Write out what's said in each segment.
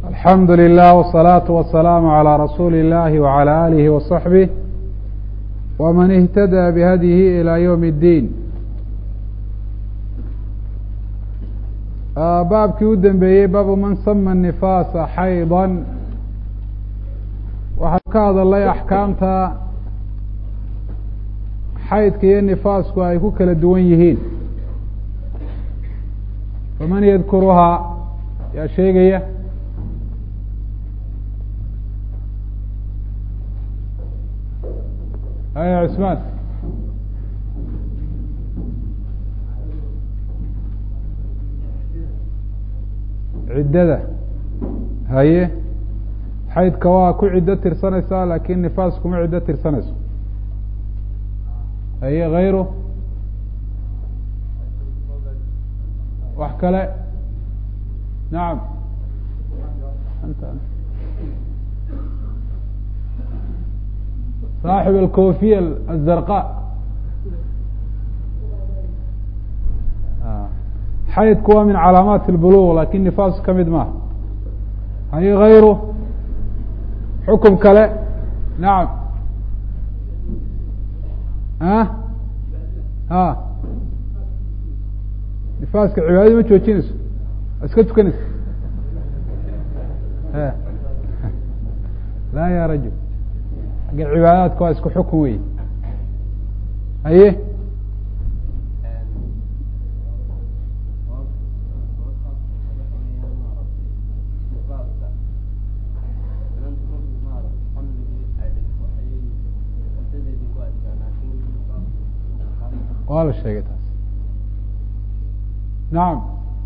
alxamdu lilah wالsalaaةu wasalaamu عalى rasuuli اllahi wعalى alihi waصaxbih wman اhtadى bihadyihi ilى ywm اddiin baabkii u dambeeyey baabu man sama nifaasa xayضa waxaa ka hadalay axkaamta xaydka iyo nifaasku ay ku kala duwan yihiin faman yadkuruhaa yaa sheegaya aya cusmaan ciddada haye xaydka waa ku ciddo tirsanaysaa laakin nifaas kuma ciddo tirsanayso haye hayru wax kale nacam saaxib alkofiya azarqa xaydku waa min calaamaat اlbuluq lakin nifaas ka mid maaha haye hayru xukum kale nacam a a nifaaska cibaadadi ma joojinayso iska tukanaysa la ya rajul agga cibaadaadka waa isku xukun wey haye waa la sheegay taas nacam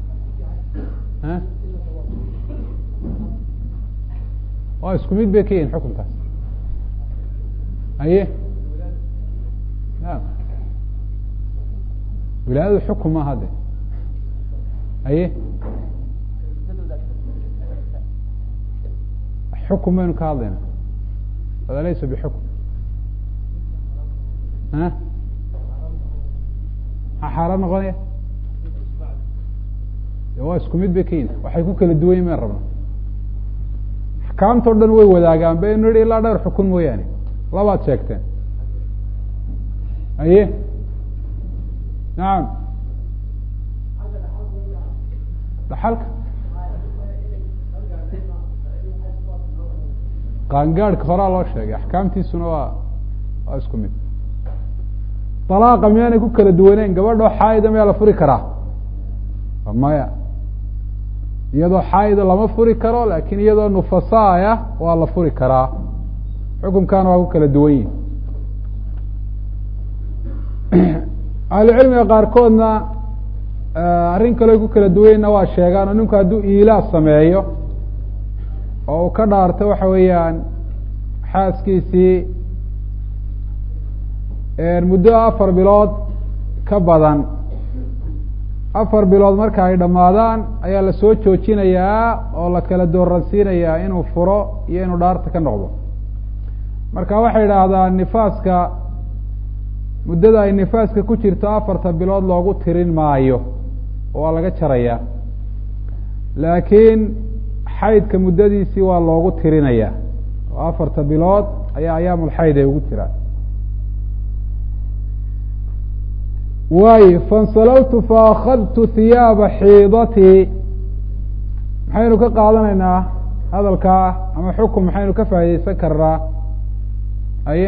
waa isku mid bay ka yihin xukunkaas haye naam wilaayadu xukun maaha de haye xukun baynu ka hadlayna hada laysa bixukm a maxaa xaaraan noqonaya waa isku mid bay ka yihin waxay ku kala duwan yihin mayn rabna axkaamta o dhan way wadaagaan baynu yihi ilaa dhowr xukun mooyaane labaad sheegteen haye nacam dhaxalka qaangaadhka horaa loo sheegay axkaamtiisuna waa waa isku mid dalaaqa miyaanay ku kala duwaneen gabadhoo xaayida miyaa la furi karaa maya iyadoo xaayida lama furi karo lakin iyadoo nufasaaya waa la furi karaa xukunkaana waa ku kala duwan yihin ahlucilmiga qaarkoodna arrin kaleo ku kala duwanyna waa sheegaan oo ninku hadduu iilaa sameeyo oo uu ka dhaarto waxa weeyaan xaaskiisii muddo afar bilood ka badan afar bilood marka ay dhammaadaan ayaa la soo joojinayaa oo la kala dooransiinayaa inuu furo iyo inuu dhaarta ka noqdo marka waxay idhaahdaan nifaaska muddada ay nifaaska ku jirto afarta bilood loogu tirin maayo oo waa laga jarayaa laakiin xaydka muddadiisii waa loogu tirinaya oo afarta bilood ayaa ayaamulxayd ay ugu jiraan waayo fansalaltu faakadtu hiyaaba xiidatii maxaynu ka qaadanaynaa hadalkaa ama xukun maxaynu ka faa'idaysan karnaa aye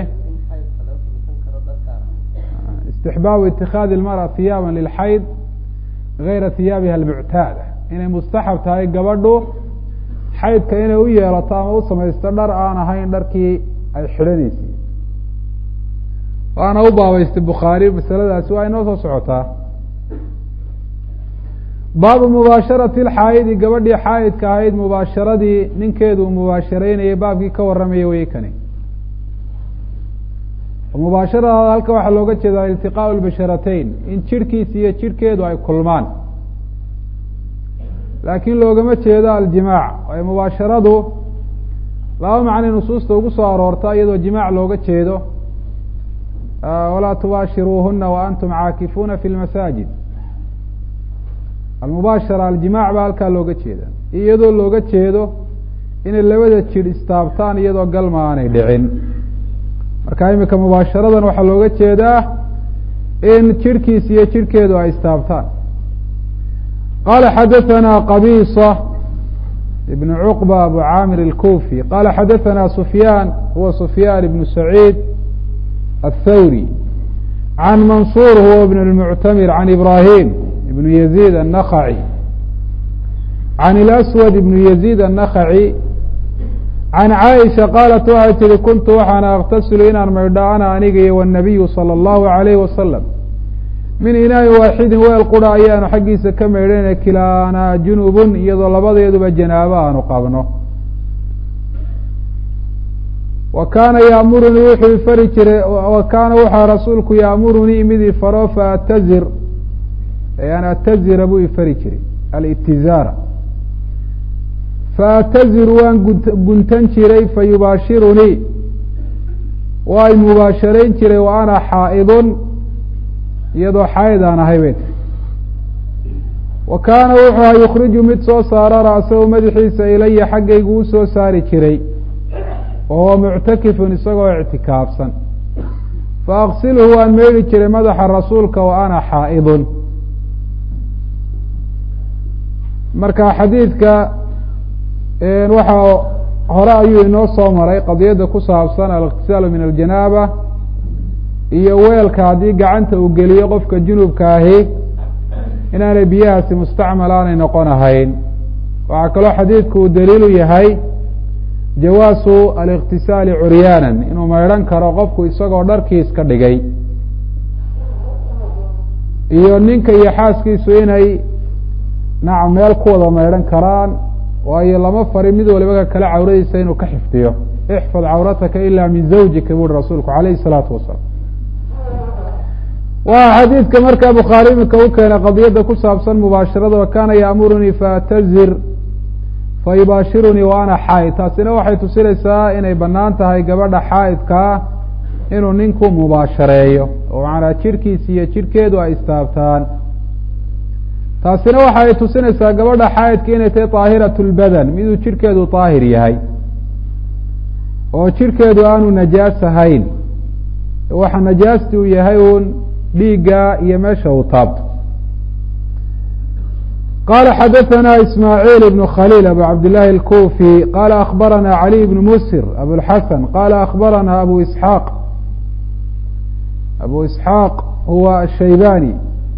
istixbaabu itikaadi ilmara hiyaaba lilxayd gayra hiyaabiha almuctaada inay mustaxab tahay gabadhu xaydka inay u yeelato ama u samaysto dhar aan ahayn dharkii ay xidhanaysay waana u baabaystay bukhaari masaladaasi waa inoo soo socotaa baabu mubaasharati lxaayidi gabadhii xaayidka ahayd mubaasharadii ninkeedu uu mubaasharaynayay baabkii ka warramaya weye kani mubaasharadaada halka waxaa looga jeedaa iltiqaau lbasharatayn in jirhkiisa iyo jirhkeedu ay kulmaan laakiin loogama jeedo aljimaac waayo mubaasharadu laba macnay nusuusta ugu soo aroorta iyadoo jimaac looga jeedo walaa tubaashiruuhuna wa antum caakifuuna fi lmasaajid almubaashara aljimac baa halkaa looga jeeda iyadoo looga jeedo inay labada jidh istaabtaan iyadoo galma aanay dhicin marka imika mubaasharadan waxaa looga jeedaa in jidhkiis iyo jidhkeedu ay istaabtaan qala xadaثana qabisa ibn cuqba abu camir اlkufi qala xadaثana sufyaan huwa sufyaan ibn saciid aلthawri can mansuur huwa ibn اlmuctamir can ibrahim ibn yaziid الnakhaci can اlaswad ibn yaziid الnakhaci can caaisha qaalat waxay tihi kuntu waxaana aktasilu inaan maydho ana aniga iyo wالnabiyu salى اllahu عalayh wasalam min inaain waaxidin weel qura ayaanu xaggiisa ka maydhayna kilaanaa junubun iyadoo labadeeduba janaabo aanu qabno wa kaana yaamurunii wuxuu ifari jiray wa kaana waxaa rasuulku yaamurunii mid ifaro faatazir an atazira buu ifari jiray alitizaara faataziru waan guntan jiray fayubaashirunii waa y mubaasharayn jiray wa ana xaa'idun iyadoo xaayid aan ahay bay tiri wa kaana wuxuu aha yukhriju mid soo saara ra'sahu madaxiisa ilaya xaggaygu u soo saari jiray wa huwa muctakifun isagoo ictikaafsan fa aqsilhu waan meydhi jiray madaxa rasuulka wa ana xaa'idun marka xadiidka waxaa hore ayuu inoo soo maray qadiyadda ku saabsan aliqtisaalu min aljanaaba iyo weelka haddii gacanta uu geliyo qofka junubka ahi inaanay biyahaasi mustacmal aanay noqon ahayn waxaa kaloo xadiidku uu daliilu yahay jawaasu aliqtisaali curyaanan inuu maydhan karo qofku isagoo dharkiis ka dhigay iyo ninka iyo xaaskiisu inay nacam meel ku wada maydhan karaan waayo lama farin mid waliba ka kale cawradiisa inuu ka xifdiyo ixfad cawrataka ila min zawjika buuri rasuulku alayhi الsalaatu wasalaam waa xadiidka markaa bukhaari imika u keenay qadiyadda ku saabsan mubaashirada wa kaana yaamurunii faatazir fayubaashirunii wa ana xaa'id taasina waxay tusinaysaa inay banaan tahay gabadha xaa'idkaa inuu ninku mubaashareeyo oo macnaa jidhkiisi iyo jidhkeedu ay istaabtaan taasina waxa ay tusinaysaa gabadha xaa'idka inay tahay طaahirat اlbadan miduu jidhkeedu طaahir yahay oo jidhkeedu aanu najaas ahayn waxa najaasti uu yahay uun dhiigga iyo meesha uu taabto qala xadaثna ismaaعiil ibn khaliil abu cabdillahi اlkufi qala akbarana caliي bn musir abulxasan qala akbarana abu isxaaq abu isxaaq huwa ashaybani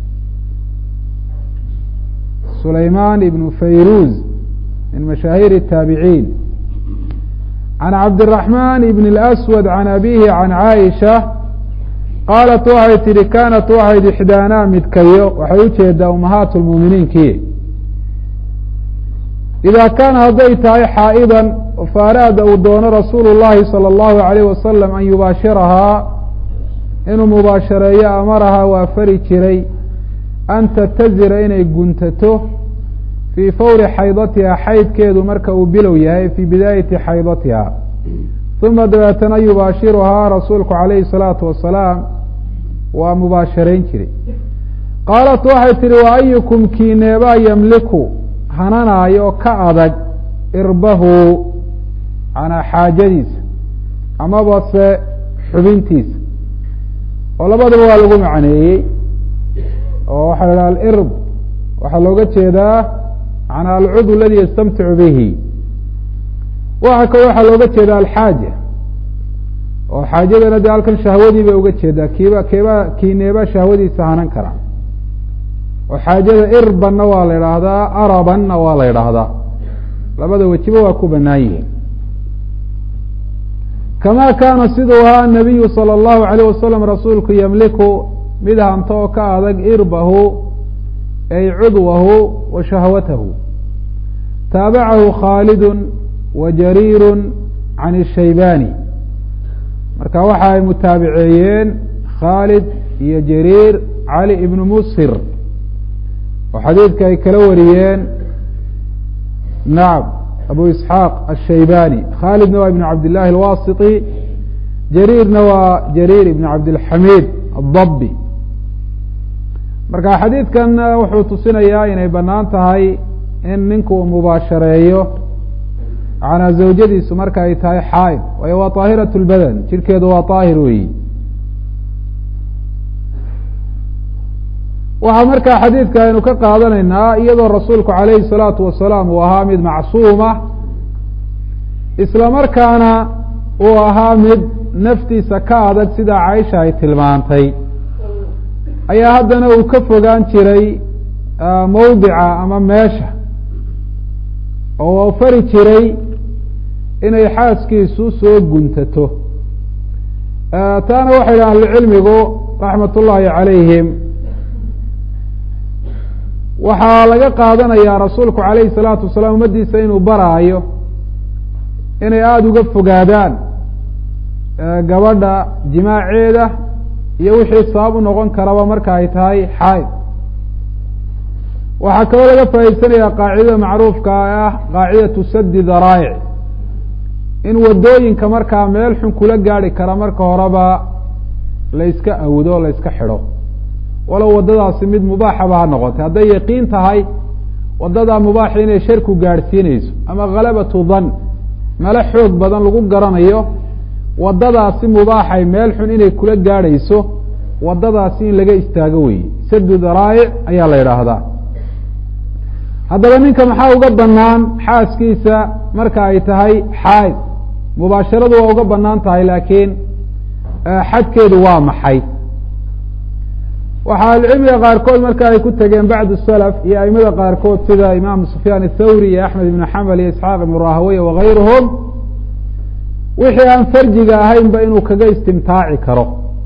sulayman ibn fayruz min mashaahir الtaabiciin can cabdالرaحman ibn اlأswad can abihi can caaisha qaalat waxay tihi kaanat waxayd ixdaanaa midkayo waxay ujeedaa umahaat lmuuminiinkii idaa kaana hadday tahay xaa'idan faaraada uu doono rasuulu llahi salى اllahu alayh wasalam an yubaashirahaa inuu mubaashareeyo amarahaa waa fari jiray an tatazira inay guntato fii fawri xaydatiha xaydkeedu marka uu bilow yahay fii bidaayati xaydatiha uma dabeetana yubaashiruhaa rasuulku calayhi الsalaatu wasalaam waa mubaasharayn jiray qaalat waxay tihi wa ayukum kiineebaa yamliku hananaayo ka adag irbahu manaa xaajadiisa amaba se xubintiisa oo labadaba waa lagu macneeyey oo waxaa la dhaha alirb waxaa looga jeedaa manaa alcudw aladi yastamticu bihi waxa kale waxaa looga jeeda alxaaja oo xaajadana dee halkan shahwadii bay uga jeedaa kiiba keeba kiineeba shahwadiisa hanan kara oo xaajada irbanna waa la idhaahdaa arabanna waa la idhaahdaa labada wejiba waa ku banaan yihiin kama kaana siduu ahaa nabiyu salى اllahu alayh wasalam rasuulku yamliku mid hanto oo ka adag irbahu ay cudwahu wa shahwatahu taabacahu khaalidu wa jariiru can الshaybani marka waxa ay mutaabiceeyeen khaalid iyo jariir cali ibnu musir oo xadiidka ay kala wariyeen nacam abu isxaaq ashaybani khaalidna waa ibn cabd llahi alwasiti jariirna waa jariir ibn cabdilxamiid adabbi marka xadiidkan wuxuu tusinayaa inay banaan tahay in ninku uu mubaashareeyo manaa zawjadiisu marka ay tahay xaaid waayo waa طaahirat lbadan jirkeedu waa طaahir weyi waxaa markaa xadiidka aynu ka qaadanaynaa iyadoo rasuulku calayhi الsalaatu wasalaam uu ahaa mid macsuuma isla markaana uu ahaa mid naftiisa ka adag sida caaisha ay tilmaantay ayaa haddana uu ka fogaan jiray mawdica ama meesha oo fari jiray inay xaaskiisu soo guntato taana waxay yidhaha ahlucilmigu raxmat ullaahi calayhim waxaa laga qaadanayaa rasuulku calayhi salaatu wasalaam ummaddiisa inuu baraayo inay aada uga fogaadaan gabadha jimaaceeda iyo wixii sabab u noqon karaba marka ay tahay xaaid waxaa kaloo laga faa'iidsanaya qaacidada macruufka ah qaacidatu sadi daraa'ic in wadooyinka markaa meel xun kula gaari kara marka horeba la yska awdo la yska xidho walow waddadaasi mid mubaaxaba ha noqotay hadday yaqiin tahay waddadaa mubaaxa inay sharku gaadhsiinayso ama khalabatu dan melo xoog badan lagu garanayo waddadaasi mubaaxay meel xun inay kula gaadhayso waddadaasi in laga istaago weye sadu daraa'ic ayaa la yidhaahdaa haddaba ninka maxaa uga banaan xaaskiisa marka ay tahay xaaid mubaasharadu waa uga banaan tahay laakiin xadkeedu waa maxay waxaa ahlucilmiga qaarkood marka ay ku tegeen bacdu salaf iyo aimada qaarkood sida imaam sufyaan athawri iyo axmed ibn xambal iyo isxaaq ibn rahaweye wagayruhum wixii aan farjiga ahaynba inuu kaga istimtaaci karo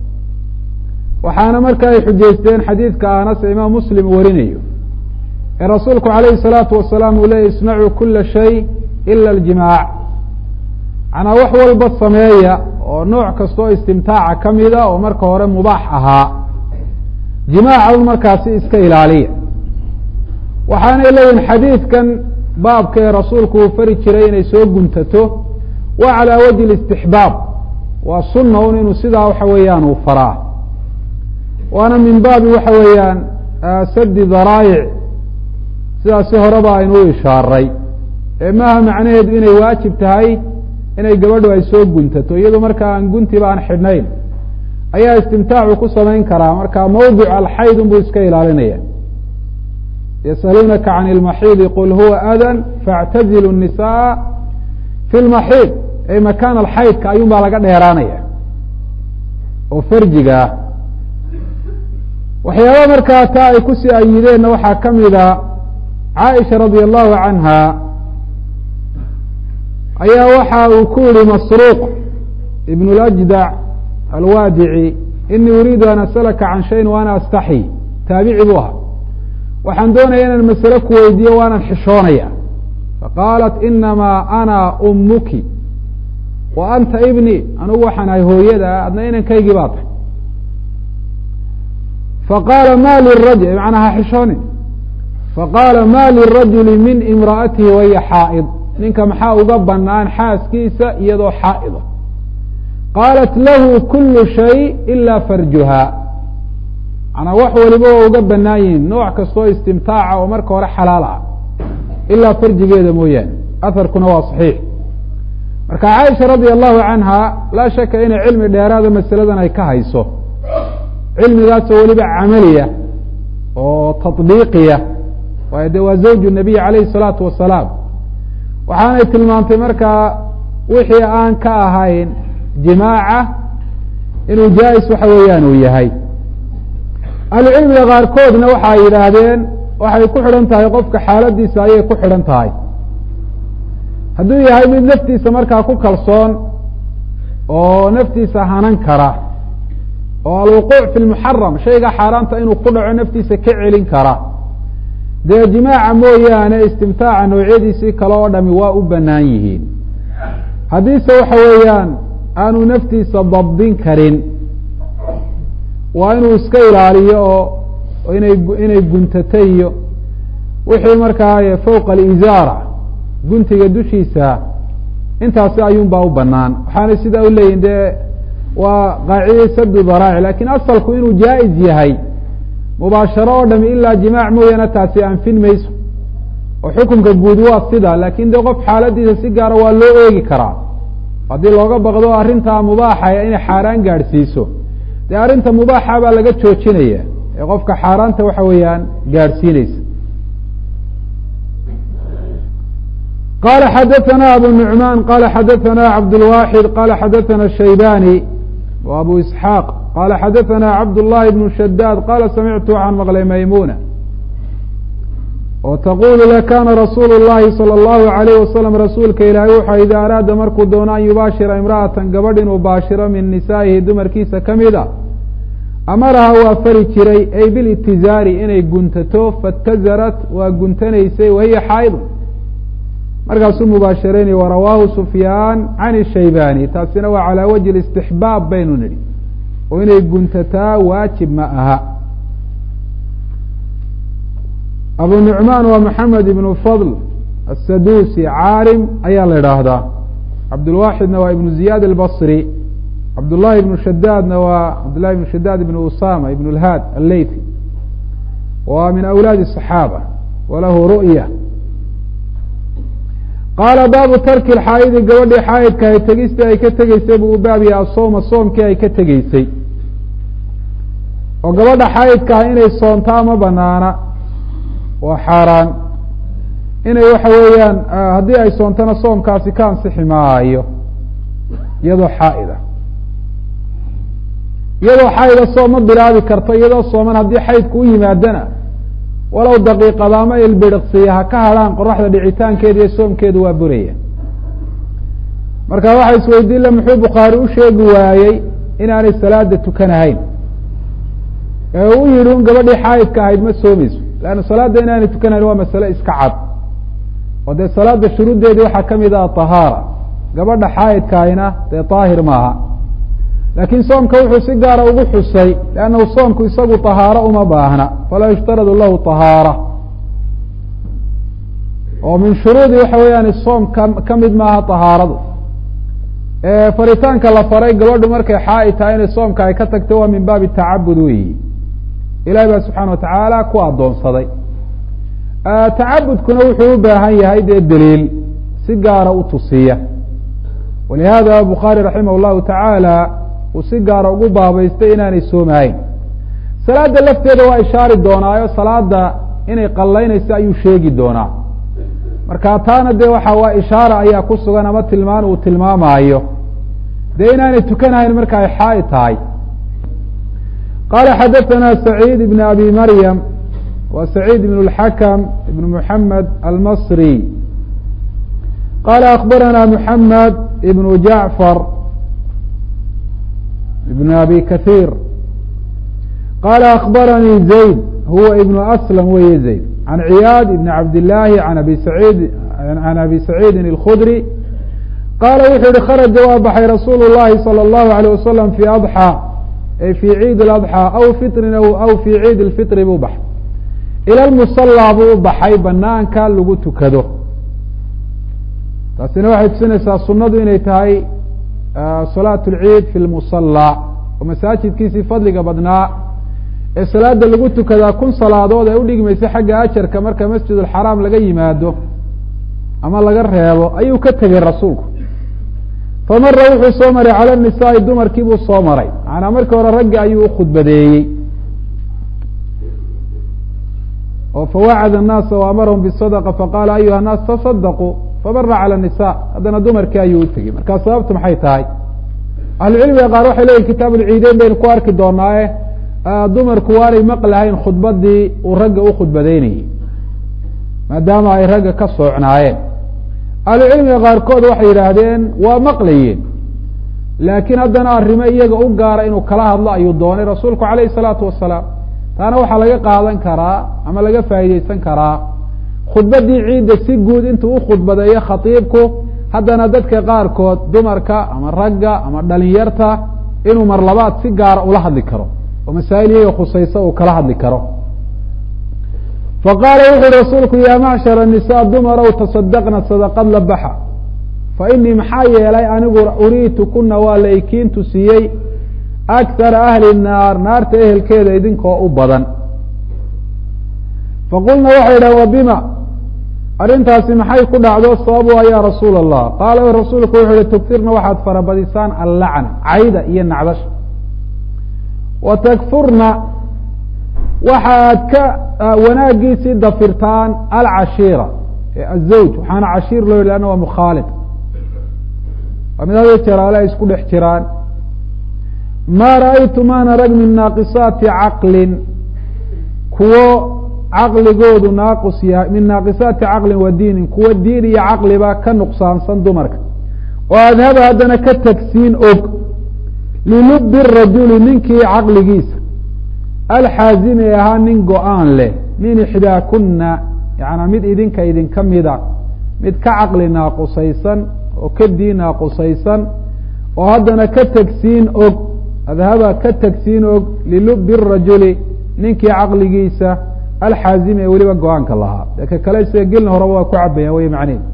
waxaana marka ay xujaysteen xadiidka anas ee imaam muslim warinayo ee rasuulku calayhi salaatu wasalaam uu leeyay isnacuu kula shay ila aljimaac macnaa wax walba sameeya oo nooc kastoo istimtaaca ka mida oo marka hore mubaax ahaa jimaaca un markaasi iska ilaaliya waxaanay leeyihin xadiidkan baabka ee rasuulku uu fari jiray inay soo guntato waa calaa wajhi listixbaab waa sunna un inuu sidaa waxa weeyaan uu faraa waana min baabi waxa weeyaan sadi daraayic sidaasi horeba aynu u ishaaray ee maaha macnaheedu inay waajib tahay inay gabadhu ay soo guntato iyadoo markaa aan guntiba aan xidhnayn ayaa istimtaacu ku samayn karaa marka mawdic alxayd unbuu iska ilaalinaya yasaluunaka can ilmaxiidi qul huwa adan faاctazilu الnisaa fi lmaxiid ay makaan alxaydka ayuun baa laga dheeraanaya oo farjiga ah waxyaaba markaa taa ay kusii ayideenna waxaa ka mida caaisha radi allahu canha ayaa waxa uu ku yihi masruuq ibn اljdac alwaadici inii uriidu an asalaka can shayin wa ana astaxyi taabici buu ahaa waxaan doonaya inaan masale ku weydiiyo waanan xishoonaya faqaalat inamaa ana umuki wa anta ibni anugu waxaan ahay hooyada adna inankaygii baa tahay faqaala ma lirajul macnaa ha xishoonin faqaala ma lirajuli min imra'atihi wahiya xaa'id ninka maxaa uga banaan xaaskiisa iyadoo xaa'ida qaalat lahu kulu shay ila farjuha manaa wax waliba waa uga banaan yihiin nooc kastoo istimtaaca oo marka hore xalaal ah ilaa farjigeeda mooyaane aharkuna waa saxiix marka caaisha radia allahu canha laa shaka inay cilmi dheeraada masaladan ay ka hayso cilmigaasoo weliba camaliya oo taطbiiqiya waayo de waa zawju nabiy calayhi الsalaatu wasalaam waxaanay tilmaantay markaa wixii aan ka ahayn jimaaca inuu jaa-is waxa weeyaan uu yahay ahlucilmiga qaarkoodna waxay yidhaahdeen waxay ku xidhan tahay qofka xaaladiisa ayay ku xidhan tahay hadduu yahay mid naftiisa markaa ku kalsoon oo naftiisa hanan kara oo alwuquuc fi lmuxaram shayga xaaraanta inuu ku dhaco naftiisa ka celin kara dee jimaaca mooyaane istimtaaca noocyadiisii kale oo dhami waa u banaan yihiin haddiise waxa weeyaan aanu naftiisa dabdin karin waa inuu iska ilaaliyo oo inay inay guntato iyo wixii markaa fowqa alizaara guntiga dushiisa intaasi ayuun baa u banaan waxaana sidaa u leeyihin dee waa qaacidai sadu daraaci lakin asalku inuu jaa-is yahay mubaasharo oo dhami ilaa jimaac mooyaane taasi anfin mayso oo xukunka guud waa sida laakin dee qof xaaladiisa si gaara waa loo eegi karaa haddii looga baqdo arrintaa mubaaxaya inay xaaraan gaadhsiiso dee arrinta mubaaxa baa laga joojinaya ee qofka xaaraanta waxa weeyaan gaadhsiineysa qala xadaثna abu nuعman qala xadaثna cabdالwaxid qala xadaثna shaybani w abu isxaaq qala xadaثna cabdالlahi bn shadaad qala samictu can maqlay maymuna oo taqulu le kana rasuulu الlahi salى الlahu عalayh wasalam rasuulka ilaahay wuxa ida araada markuu doono an yubaashira imra'atan gabadh inuu baashiro min nisaa'ihi dumarkiisa ka mida amaraha waa fari jiray ay bilitizaari inay guntato faاtazarat waa guntanaysay wahiya xaaid markaasuu mubaashiraynay warawaahu sufyaan can shaybani taasina waa calaa wajhi istixbaab baynu nidhi oo inay guntataa waajib ma aha abu nucmaan waa maxamed ibnu fadl asadusi caalim ayaa la idhaahdaa cabdulwaxidna waa ibnu ziyaad albasri cabdullahi ibnu shadaadna waa cabdullahi ibnu shadaad ibnu usama ibn lhaad alleythi waa min awlaadi الصaxaaba walahu ru'ya qaala baabu tarki lxaayidi gabadhii xaayidka ay tegista ay ka tegeysay buu u baab yaha asooma soomkii ay ka tegeysay oo gabadha xaayidka ah inay soontaa ma banaana waa xaaraan inay waxa weeyaan haddii ay soontana soomkaasi ka ansixi maayo iyadoo xaa'ida iyadoo xaayida soom ma bilaabi karto iyadoo sooman haddii xaydku u yimaadana walow daqiiqada ama ilbiriqsiya ha ka hadhaan qoraxda dhicitaankeeda iyo soomkeedu waa buraya marka waxaa isweydiin le muxuu bukhaari u sheegi waayey inaanay salaada tukanahayn ee u yihi un gabadhii xaayidka ahayd ma soomayso leanna salaadda inaanay tukanahayn waa masale iska cad oo dee salaada shuruuddeedii waxaa kamid ah tahaara gabadha xaayidkaahina dee daahir maaha laakiin soomka wuxuu si gaara ugu xusay leannahu soomku isagu tahaaro uma baahna falaa yushtaradu lahu tahaara oo min shuruudi waxa weeyaan soom ka ka mid maaha tahaaradu faritaanka la faray gabadhu markay xaaid tahay inay soomka ay ka tagto waa min baabi tacabud weyi ilahi baa subxaana watacaala ku addoonsaday tacabudkuna wuxuu u baahan yahay dee daliil si gaara u tusiya walihada bukhaari raximah llahu tacaala uu si gaara ugu baabaystay inaanay soomahayn salaada lafteeda waa ishaari doonaayo salaada inay qallaynayso ayuu sheegi doonaa marka taana dee waxa waa ishaara ayaa ku sugan ama tilmaan uu tilmaamaayo dee inaanay tukanahayn marka ay xaaid tahay qala xadaثana saciid ibn abi maryam wa saciid ibn اlxakam ibn muxamed almasri qala akbarana muxamed ibn jacfar ibn abi kaثيir qala akbaranii zayd huwa ibn aslam weye zayd can ciyaad ibn cabd illaahi an abi saciid can abi saciidin اlkhudri qaala wuxuu yihi kharaja waa baxay rasuulu llahi salى اllahu alيyه wasalam fi adxى ay fi ciid اladxى aw fitrin aw fi ciid اlfitri buu baxay ila lmusallaa buu u baxay banaanka lagu tukado taasina waxay tusinaysaa sunadu inay tahay salaat اlciid fi lmusallaa oo masaajidkiisii fadliga badnaa ee salaada lagu tukadaa kun salaadood ee udhigmaysa xagga ajarka marka masjid alxaraam laga yimaado ama laga reebo ayuu ka tegey rasuulku famara wuxuu soo maray cala nisaai dumarkii buu soo maray macanaa markii hore raggi ayuu ukhudbadeeyey oo fawacada الnaasa waamarahum bالsadqa faqala ayuha الnaas taصadaquu famara calى الnisa haddana dumarkii ayuu utegey markaa sababtu maxay tahay ahlucilmiga qaar waxay leyihin kitaab ulciideyn baynu ku arki doonaaye dumarku waanay maqlahayn khudbadii uu ragga u khudbadeynayey maadaama ay ragga ka soocnaayeen ahlucilmiga qaarkood waxay yidhaahdeen waa maqlayeen laakiin haddana arrimo iyaga u gaara inuu kala hadlo ayuu doonay rasuulku calayhi salaatu wasalaam taana waxaa laga qaadan karaa ama laga faa'iideysan karaa khudbaddii ciidda si guud intuu u khudbadeeyo khatiibku haddana dadka qaarkood dumarka ama ragga ama dhalinyarta inuu mar labaad si gaara ula hadli karo oo masaa'il iyaga khusaysa uu kala hadli karo faqaala wuxu uhi rasuulku yaa macshara nisaa dumarow tasadaqna sadaqad la baxa fa inii maxaa yeelay anigu uriitu kuna waa la ikiintu siiyey akara ahli naar naarta ehelkeeda idinkoo u badan faqulna waxay idhahen wa bima arrintaasi maxay ku dhacdo sababu ya rasuula allah qaala rasuulku wuxu uhi tugfirna waxaad farabadisaan allacna cayda iyo nacdasha wa takfurna waxaad ka wanaagiisii dafirtaan alcashiira azawj waxaana cashiir loo yidhi anna waa mukhaalid waa mid hada jeraale ay isku dhex jiraan maa ra'aytu maan arag min naaqisaati caqlin kuwo caqligoodu naaqus yahay min naaqisaati caqlin wa diinin kuwo diin iyo caqliba ka nuqsaansan dumarka oo adhaba haddana ka tagsiin og lilubi rajuli ninkii caqligiisa alxaazimi ee ahaa nin go-aan leh min ixdaakuna yaana mid idinka idinka mida mid ka caqli naaqusaysan oo ka diin naaqusaysan oo haddana ka tagsiin og adhaba ka tagsiin og lilubi rajuli ninkii caqligiisa alxaazimi ee weliba go-aanka lahaa ka kale sida gelin horeba waa ku cabayaan wey macneed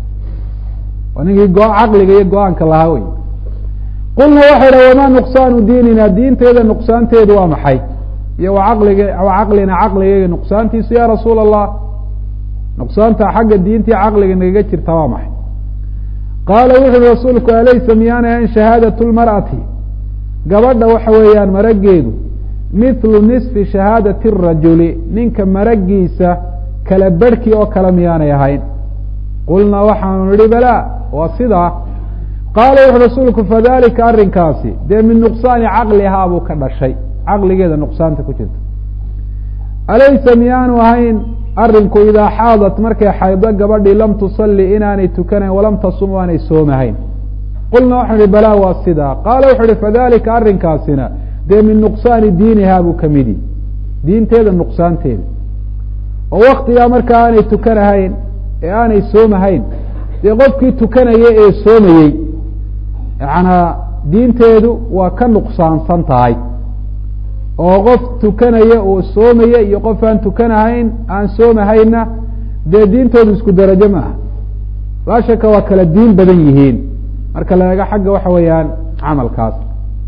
waa ninkii caqliga iyo go-aanka lahaa wey qulna waxay dha wamaa nuqsaanu diinina diinteeda nuqsaanteedu waa maxay iyo wa caqlig wa caqlina caqligayga nuqsaantiisu ya rasuula allah nuqsaanta xagga diintii caqliga nagaga jirta waa maxay qaala wuxu uhi rasuulku alaysa miyaana ahayn shahaadatu lmar'ati gabadha waxa weeyaan marageedu mithlu nisfi shahaadati rajuli ninka maragiisa kala berhkii oo kale miyaanay ahayn qulnaa waxaanu nidhi balaa waa sidaa qaala wuxu rasuulku fadalika arrinkaasi dee min nuqsaani caqlihaa buu ka dhashay caqligeeda nuqsaanta ku jirta alaysa miyaanu ahayn arinku idaa xaadat markay xaydo gabadhii lam tusalli inaanay tukanayn walam tasum aanay soomahayn qulna waxau ihi balaa waa sidaa qaala wuxu uhi fadalika arrinkaasina dee min nuqsaani diinihaa buu ka midi diinteeda nuqsaanteeda oo waktigaa marka aanay tukanahayn ee aanay soomahayn dee qofkii tukanaya ee soomayey yacanaa diinteedu waa ka nuqsaansan tahay oo qof tukanaya oo soomaya iyo qof aan tukanahayn aan soomahayna dee diintoodu isku darajo ma aha laa shaka waa kala diin badan yihiin marka la eego xagga waxa weeyaan camalkaas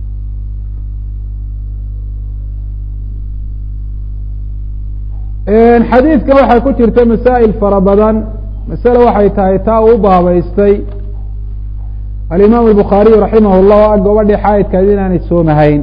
xadiidkan waxaa ku jirta masaa'il fara badan masale waxay tahay taa uu baabaystay alimaam albukhaariyu raximah llah o a gabadhii xaayidkaad inaanay soomahayn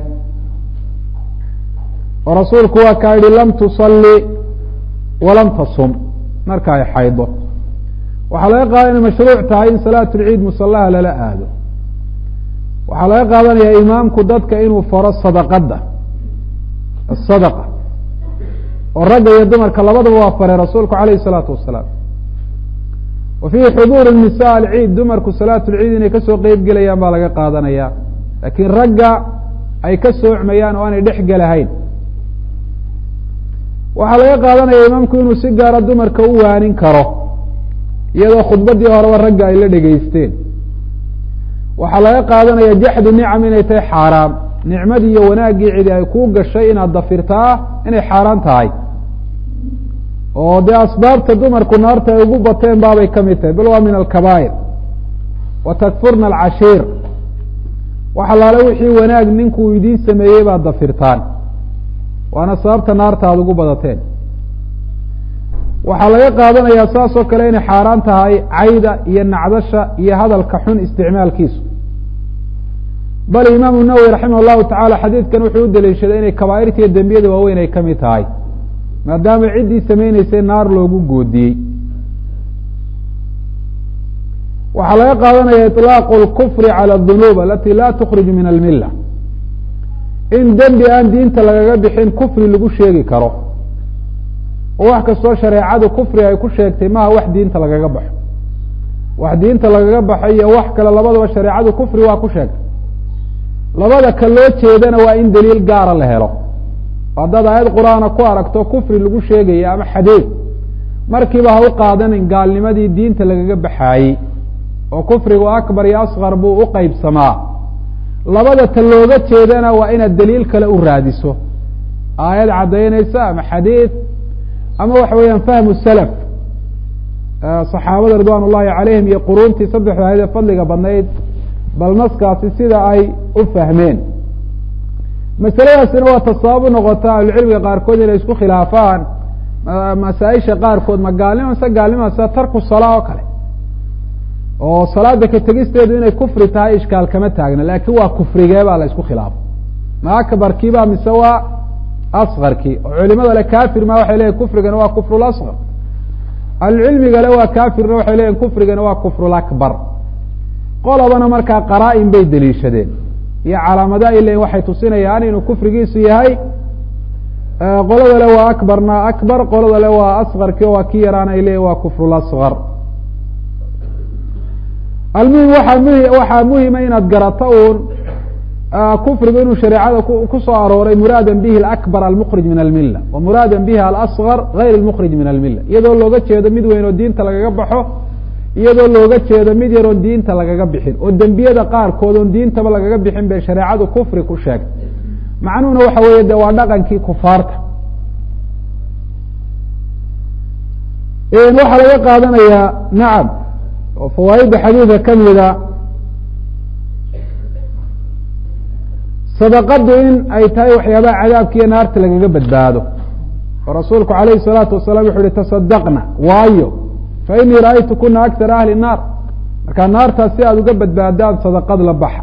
oo rasuulku waa kaa yihi lam tusalli walam tasum marka ay xaydo waxaa laga qaada inay mashruuc tahay in salaat lciid musallaha lala aado waxaa laga qaadanaya imaamku dadka inuu faro sadaqadda asadaqa oo ragga iyo dumarka labadaba waa faray rasuulku alayh الsalaatu wasalaam wa fiihi xuduur nisa alciid dumarku salaat lciid inay kasoo qeyb gelayaan baa laga qaadanaya laakiin ragga ay ka soocmayaan oo aanay dhex gelahayn waxaa laga qaadanaya imaamku inuu si gaara dumarka u waanin karo iyadoo khudbadii horeba ragga ay la dhegeysteen waxaa laga qaadanaya jaxdu nicam inay tahay xaaraam nicmadii iyo wanaaggii cidi ay kuu gashay inaad dafirtaa inay xaaraan tahay oo dee asbaabta dumarku naarta ay ugu bateen baabay ka mid tahay bal waa min alkabaa'ir wa takfurna alcashiir wax alaale wixii wanaag ninkuu idiin sameeyey baad dafirtaan waana sababta naarta aada ugu badateen waxaa laga qaadanayaa saas oo kale inay xaaraan tahay cayda iyo nacdasha iyo hadalka xun isticmaalkiisu bal imaamu nawowi raximah llahu tacala xadiidkan wuxuu u daliishaday inay kabaa'irta iyo dembiyada waaweyn ay ka mid tahay maadaama ciddii samayneysay naar loogu goodiyey waxaa laga qaadanaya iطlaaqu اlkufri calى اdunuub alati la tukhriju min almila in dembi aan diinta lagaga bixin kufri lagu sheegi karo oo wax kastoo shareecadu kufri ay ku sheegtay maha wax diinta lagaga baxo wax diinta lagaga baxo iyo wax kale labadaba shareecadu kufri waa ku sheegtay labada ka loo jeedana waa in daliil gaara la helo haddaad aayad qur-aana ku aragto kufri lagu sheegaya ama xadeed markiiba ha u qaadanin gaalnimadii diinta lagaga baxaayey oo kufrigu akbar iyo asqar buu u qeybsamaa labada ta looga jeedana waa inaad daliil kale u raadiso aayad caddaynaysa ama xadiid ama waxa weeyaan fahmu salaf saxaabada ridwan ullahi calayhim iyo quruuntii saddexda ahayd ee fadliga badnayd bal naskaasi sida ay u fahmeen masaladaasina waa tasabab u noqota ahlucilmiga qaarkood inay isku khilaafaan masaaisha qaarkood ma gaalnimo mise gaalnima sida tarku salaa oo kale oo salaada ka tegisteedu inay kufri tahay ishkaal kama taagna laakiin waa kufrigee baa la isku khilaafay ma akbarkiiba mise waa askarkii oo culimada le kafir ma waxay leyihin kufrigana waa kufru lasqar ahlucilmiga le waa kafirna waxay leyihin kufrigana waa kufru lakbar qolabana markaa qaraa-in bay deliishadeen iyo calaamada ay leyihin waxay tusinayaan inuu kufrigiisu yahay qolada le waa akbarna akbar qolada le waa askarkii waa ki yaraan ay leyihin waa kufru lasqar almuhim waaa muhi waxaa muhima inaad garato uun kufrigu inuu shareecada ku soo arooray muraada bihi alakbar almukrij min almila wa muraada bihi alasgar gayr almukrij min almila iyadoo looga jeedo mid weyn oo diinta lagaga baxo iyadoo looga jeedo mid yar oon diinta lagaga bixin oo dembiyada qaarkood oon diintaba lagaga bixin bay shareecadu kufri ku sheegtay macnuhuna waxa weeye de waa dhaqankii kufaarta waxaa laga qaadanayaa nacam oo fawaaidda xadiidka kamida sadaqadu in ay tahay waxyaabaha cadaabka iyo naarta lagaga badbaado oo rasuulku alayhi الsalaatu wasalaam wuxu uhi tasadaqna waayo fa inii ra'aytu kuna akar ahli naar markaa naartaas si aada uga badbaadaan sadaqad la baxa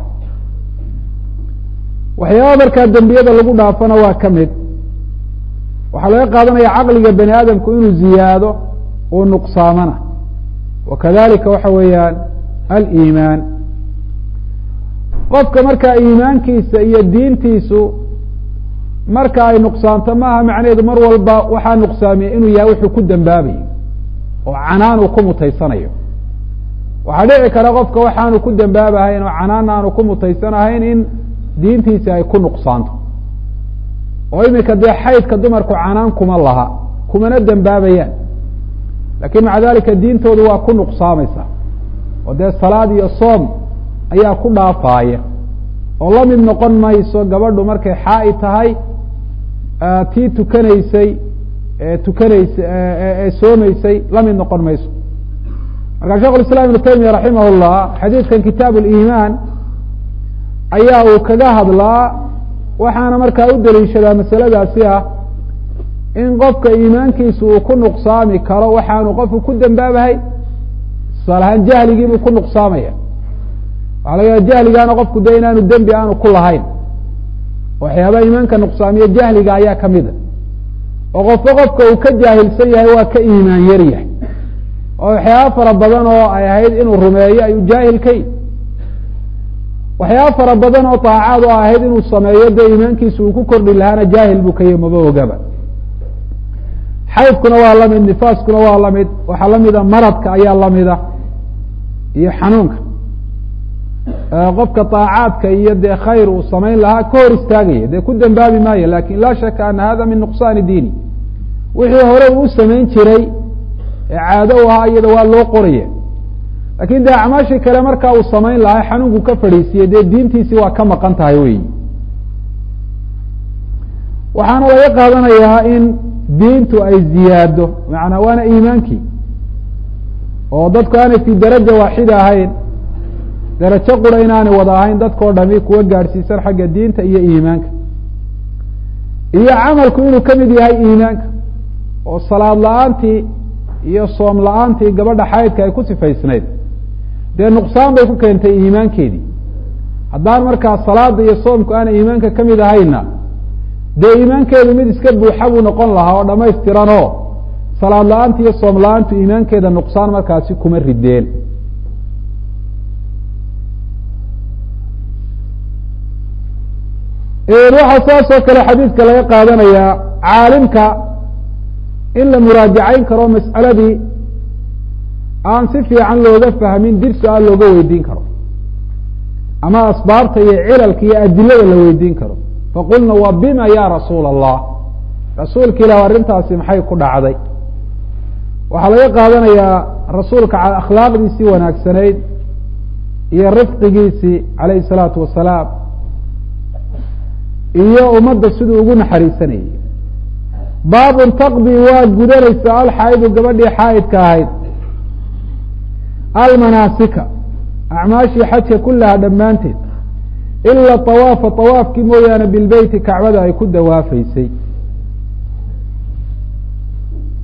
waxyaaba markaa dembiyada lagu dhaafana waa ka mid waxaa laga qaadanaya caqliga bani aadamku inuu ziyaado uu nuqsaamana wakadalika waxa weeyaan aliimaan qofka markaa iimaankiisa iyo diintiisu marka ay nuqsaanto maaha macnaheedu mar walba waxaa nuqsaamiya inuu yahay wuxuu ku dembaabayo oo canaan uu ku mutaysanayo waxaa dhici kara qofka waxaanu ku dembaabahayn oo canaan aanu ku mutaysanahayn in diintiisi ay ku nuqsaanto oo imika dee xaydka dumarku canaan kuma laha kumana dembaabayaan lakin maca dalika diintoodu waa ku nuqsaamaysa oo dee salaad iyo soom ayaa ku dhaafaaya oo la mid noqon mayso gabadhu markay xaa-i tahay tii tukanaysay ee tukanaysay ee soomeysay la mid noqon mayso marka shekh islam ibnu taymiya raximah llah xadiidkan kitaab liimaan ayaa uu kaga hadlaa waxaana markaa u daliishadaa masaladaasi ah in qofka iimaankiisu uu ku nuqsaami karo waxaanu qofku ku dembaabahay tusaale ahaan jahligiibuu ku nuqsaamaya waxaa laga yaha jahligaana qofku de inaanu dembi aanu ku lahayn waxyaabaha iimaanka nuqsaamiye jahliga ayaa kamida oo qofka qofka uu ka jaahilsan yahay waa ka iimaan yar yahay oo waxyaaba fara badan oo ay ahayd inuu rumeeyo ayuu jaahil ka yi waxyaaba fara badan oo daacaad oo ahayd inuu sameeyo dee iimaankiisu uu ku kordhi lahaana jaahil buu ka yahi maba ogaba xaydkuna waa lamid nifaaskuna waa lamid waxaa lamida maradka ayaa lamida iyo xanuunka qofka daacaadka iyo dee khayr uu samayn lahaa ka hor istaagaya dee ku dembaabi maayo lakin laa shaka ana hada min nuqsaani diini wixii hore uu samayn jiray ee caado u ahaa iyada waa loo qoraya lakin dee acmaashii kale markaa uu samayn lahaa xanuunku ka fadhiisiye dee diintiisii waa ka maqan tahay wey waxaana laga qaadanayaa in diintu ay ziyaado maanaa waana iimaankii oo dadku aanay fi daraja waaxida ahayn darajo qura inaanay wada ahayn dadkao dhami kuwa gaadhsiisan xagga diinta iyo iimaanka iyo camalku inuu kamid yahay iimaanka oo salaad la-aantii iyo soom la-aantii gabadha xaydka ay ku sifaysnayd dee nuqsaan bay ku keentay iimaankeedii haddaan markaa salaada iyo soomku aanay iimaanka kamid ahayna dee iimaankeedu mid iska buuxa buu noqon lahaa oo dhamaystiran oo salaad la-aanta iyo soom la-aantu iimaankeeda nuqsaan markaasi kuma rideen waxaa saas oo kale xadiidka laga qaadanayaa caalimka in la muraajacayn karo mas'aladii aan si fiican looga fahmin dib su-aal looga weydiin karo ama asbaabta iyo cilalka iyo adilada la weydiin karo faqulna wa bima ya rasuula allah rasuulka ilah arrintaasi maxay ku dhacday waxaa laga qaadanayaa rasuulka akhlaaqdiisii wanaagsanayd iyo rifqigiisii calayhi salaatu wasalaam iyo ummadda siduu ugu naxariisanayay baabun taqdi waa gudanaysa alxaa'idu gabadhii xaa'idka ahayd almanaasika acmaashii xajka kullaha dhammaanteed ila awaafa awaafkii mooyaane bilbeyti kacbada ay ku dawaafaysay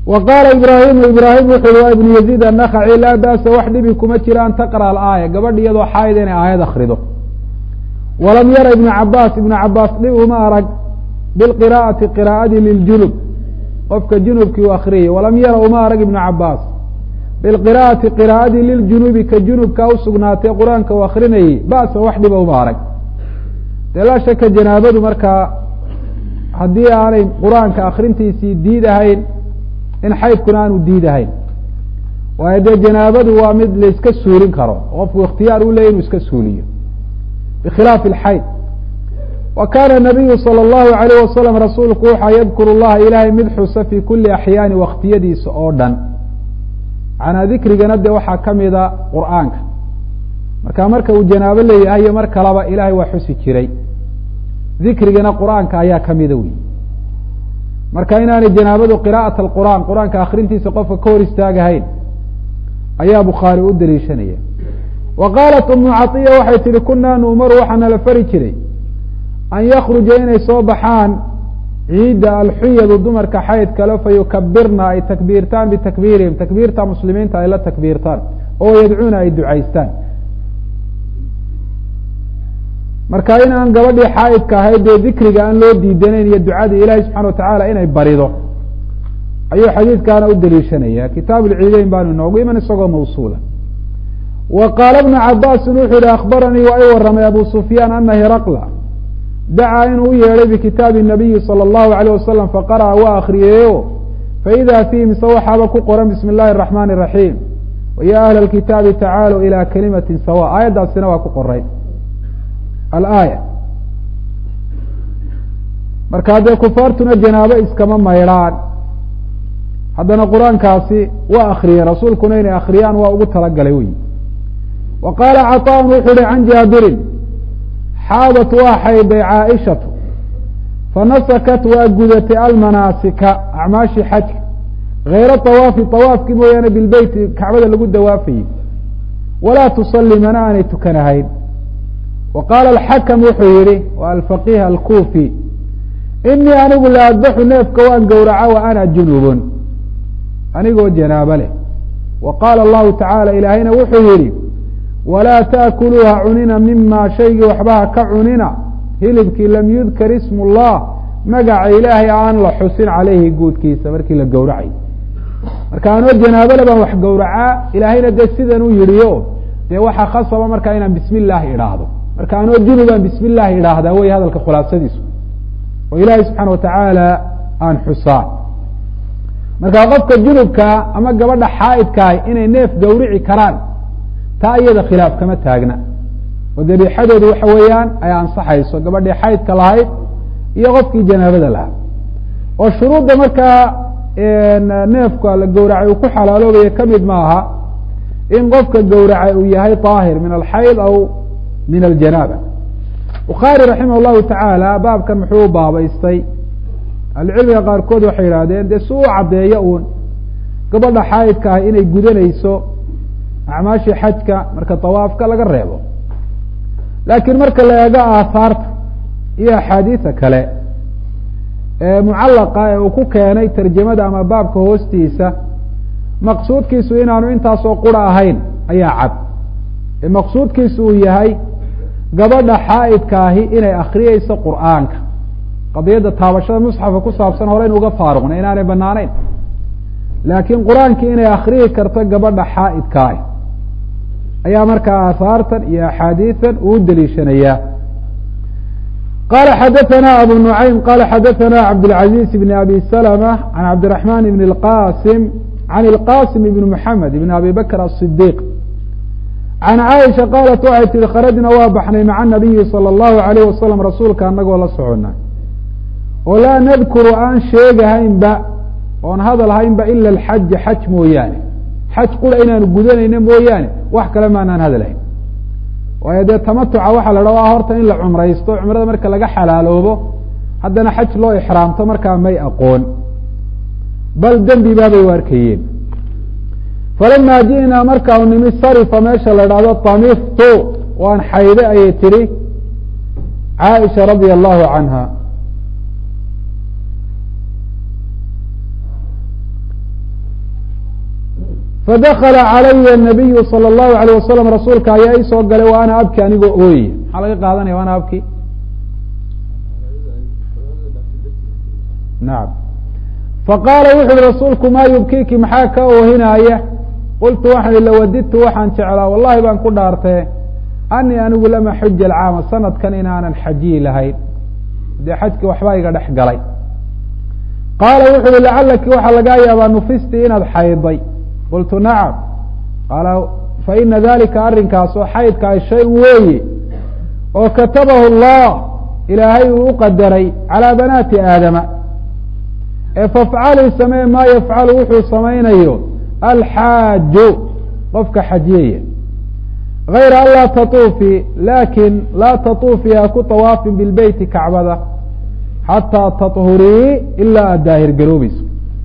wa qaala ibraahimu ibraahim wuxu uhi waa ibnu yaziid annakhaci laa ba'sa wax dhibi kuma jira an taqra alaaya gabadh iyadoo xaayid inay aayad akrido walam yara ibnu cabaas ibnu cabaas dhib uma arag bilqiraa'ati qiraa'adii liljunub qofka junubkii u akriyay walam yara uma arag ibnu cabaas bilqiraa'ati qiraa'adii liljunubi ka junubkaa usugnaatay qur-aanka u akrinayay ba'sa wax dhiba uma arag dee laa shaka janaabadu markaa haddii aanay qur-aanka akrintiisii diidahayn in xaydkuna aanu diidahayn waayo dee janaabadu waa mid laiska suulin karo qofku ikhtiyaar u leeyay inu iska suuliyo bikhilaafi alxayd wa kaana nabiyu salى اllahu alayh wasalam rasuulku waxaa yadkuru llaha ilaahay mid xusa fii kuli axyaani waktiyadiisa oo dhan macnaa dikrigana dee waxaa kamida qur'aanka marka marka uu janaabo leeyahay iyo mar kaleba ilahay waa xusi jiray dikrigana qur'aanka ayaa kamida wey marka inaanay janaabadu qira'at alqur'aan qur-aanka akrintiisa qofka ka hor istaagahayn ayaa bukhaari u daliishanaya wa qaalat umu caiya waxay tihi kunaa nuumaru waxaa nala fari jiray an yakruja inay soo baxaan ciidda alxuyadu dumarka xayd kale fa yukabirna ay takbiirtaan bitakbiirihim takbiirta muslimiinta ay la takbiirtaan oo yadcuuna ay ducaystaan marka in aan gabadhii xaaidka ahayd dee dikriga aan loo diidanayn iyo ducadii ilahi subxana watacaala inay barido ayuu xadiidkaana u daliishanaya kitaab lciideyn baanu inoogu iman isagoo mawsuula wa qaala bnu cabaasin wuxuu yihi akhbaranii waa i waramay abu sufyaan ana hiraqla dacaa inuu u yeedhay bikitaabi nabiyi salى اllahu alayh wasalam faqara'a waa akriyeeyo faida fiihi mise waxaaba ku qoran bismi اllahi الraxmani الraxiim waya ahla اlkitaabi tacaalow ilى kalimati sawa aayaddaasina waa ku qoray alaaya marka haddee kufaartuna janaabo iskama maydhaan haddana qur-aankaasi waa akriyeen rasuulkuna inay akriyaan waa ugu talagalay wey wa qaala caطaan wuxuu uhi can jaabirin xaadat waa xayday caaishatu fanasakat waa gudatay almanaasika acmaashii xajka hayra awaafi awaafkii mooyaane bilbeyti kacbada lagu dawaafayey walaa tusalli mana aanay tukanahayn wa qaala alxakam wuxuu yihi wa alfaqiih alkuufi inii anigu la adbaxu neefka waan gowraca wa ana junubun anigoo janaabo leh wa qaala allahu tacaala ilaahayna wuxuu yihi walaa taakuluuha cunina mima shaygii waxbaha ka cunina hilibkii lam yudkar ismu llah magaca ilaahay aan la xusin caleyhi guudkiisa markii la gowracay marka anoo janaabole baan wax gowracaa ilaahayna dee sidan u yidhiyo dee waxaa khasaba markaa inaan bismi illaahi idhaahdo marka anoo junubaan bismi illaahi idhaahdaa wey hadalka khulaasadiisu oo ilaahay subxaana watacaala aan xusaa marka qofka junubka ama gabadha xaaidkaah inay neef gowrici karaan taa iyada khilaaf kama taagna oo dabiixadoodu waxa weeyaan ay ansaxayso gabadhii xaydka lahayd iyo qofkii janaabada lahaa oo shuruudda markaa neefka la gowracay uu ku xalaaloobayo kamid maaha in qofka gowracay uu yahay طaahir min alxayd aw min aljanaaba bukhaari raximah llahu tacaala baabkan muxuu u baabaystay ahlucilmiga qaarkood waxay yidhahdeen dee si u caddeeyo uun gabadha xaayidka ah inay gudanayso acmaashii xajka marka tawaafka laga reebo laakiin marka la eego aahaarta iyo axaadiisa kale ee mucallaqa ee uu ku keenay tarjamada ama baabka hoostiisa maqsuudkiisu inaanu intaasoo qura ahayn ayaa cad ee maqsuudkiisu uu yahay gabadha xaa'idkaahi inay akriyeyso qur'aanka qadiyadda taabashada musxafka ku saabsan hore in uga faaruqna inaanay banaanayn laakiin qur-aankii inay akriyi karto gabadha xaa'idkaahi ayaa markaa aahaartan iyo axaadiisan uu deliishanayaa qala xadaثna abu nuعaym qala xadaثna cabdالعaزيز بn abi سلمة عan cabdiرaحman بn اqاsim عan الqاsim بn mحamed بn abi bakr الصديq can caaisha qaalat waxay tihi kharajna waa baxnay maca nabiyi salى اllahu alayh wasalam rasuulka anagoo la socona oo laa nadkuru aan sheegahaynba oon hadal haynba ila alxaja xaj mooyaane xaj qura inaanu gudanayno mooyaane wax kale maanaan hadalhayn waayo dee tamatuca waxaa la dhaha horta in la cumraysto cumrada marka laga xalaaloobo haddana xaj loo ixraamto markaa may aqoon bal dembi baabay u arkayeen falama ji'naa markaanu nimi sarifa meesha la dhahdo tamiftu waan xayde ayay tihi caaisha radia allahu canha fadakala calaya nabiyu salى اllahu alayh wasalam rasuulka ayaa isoo galay wa ana abki anigoo ooye maxaa laga qaadanaya wa ana abki nacam faqaala wuxu uhi rasuulku maa yubkiiki maxaa ka oohinaaya qultu waxaan i lawadidtu waxaan jeclaa wallahi baan ku dhaartee anii anigu lama xuja alcaama sanadkan inaanan xajiyi lahayn dee xajki waxbaa iga dhex galay qaala wuxu uhi lacalaki waxaa lagaa yaabaa nufisti inaad xayday qultu nacam qaala faina dalika arrinkaas oo xaydka ay shay weeye oo katabahu allah ilaahay uu u qadaray calaa banaati aadama ee fafcalii samee maa yafcalu wuxuu samaynayo alxaaju qofka xajiyaya gayra an laa tatuufi laakin laa tatuufi ha ku tawaafin bilbeyti kacbada xataa taطhurii ilaa aad daahir garoobayso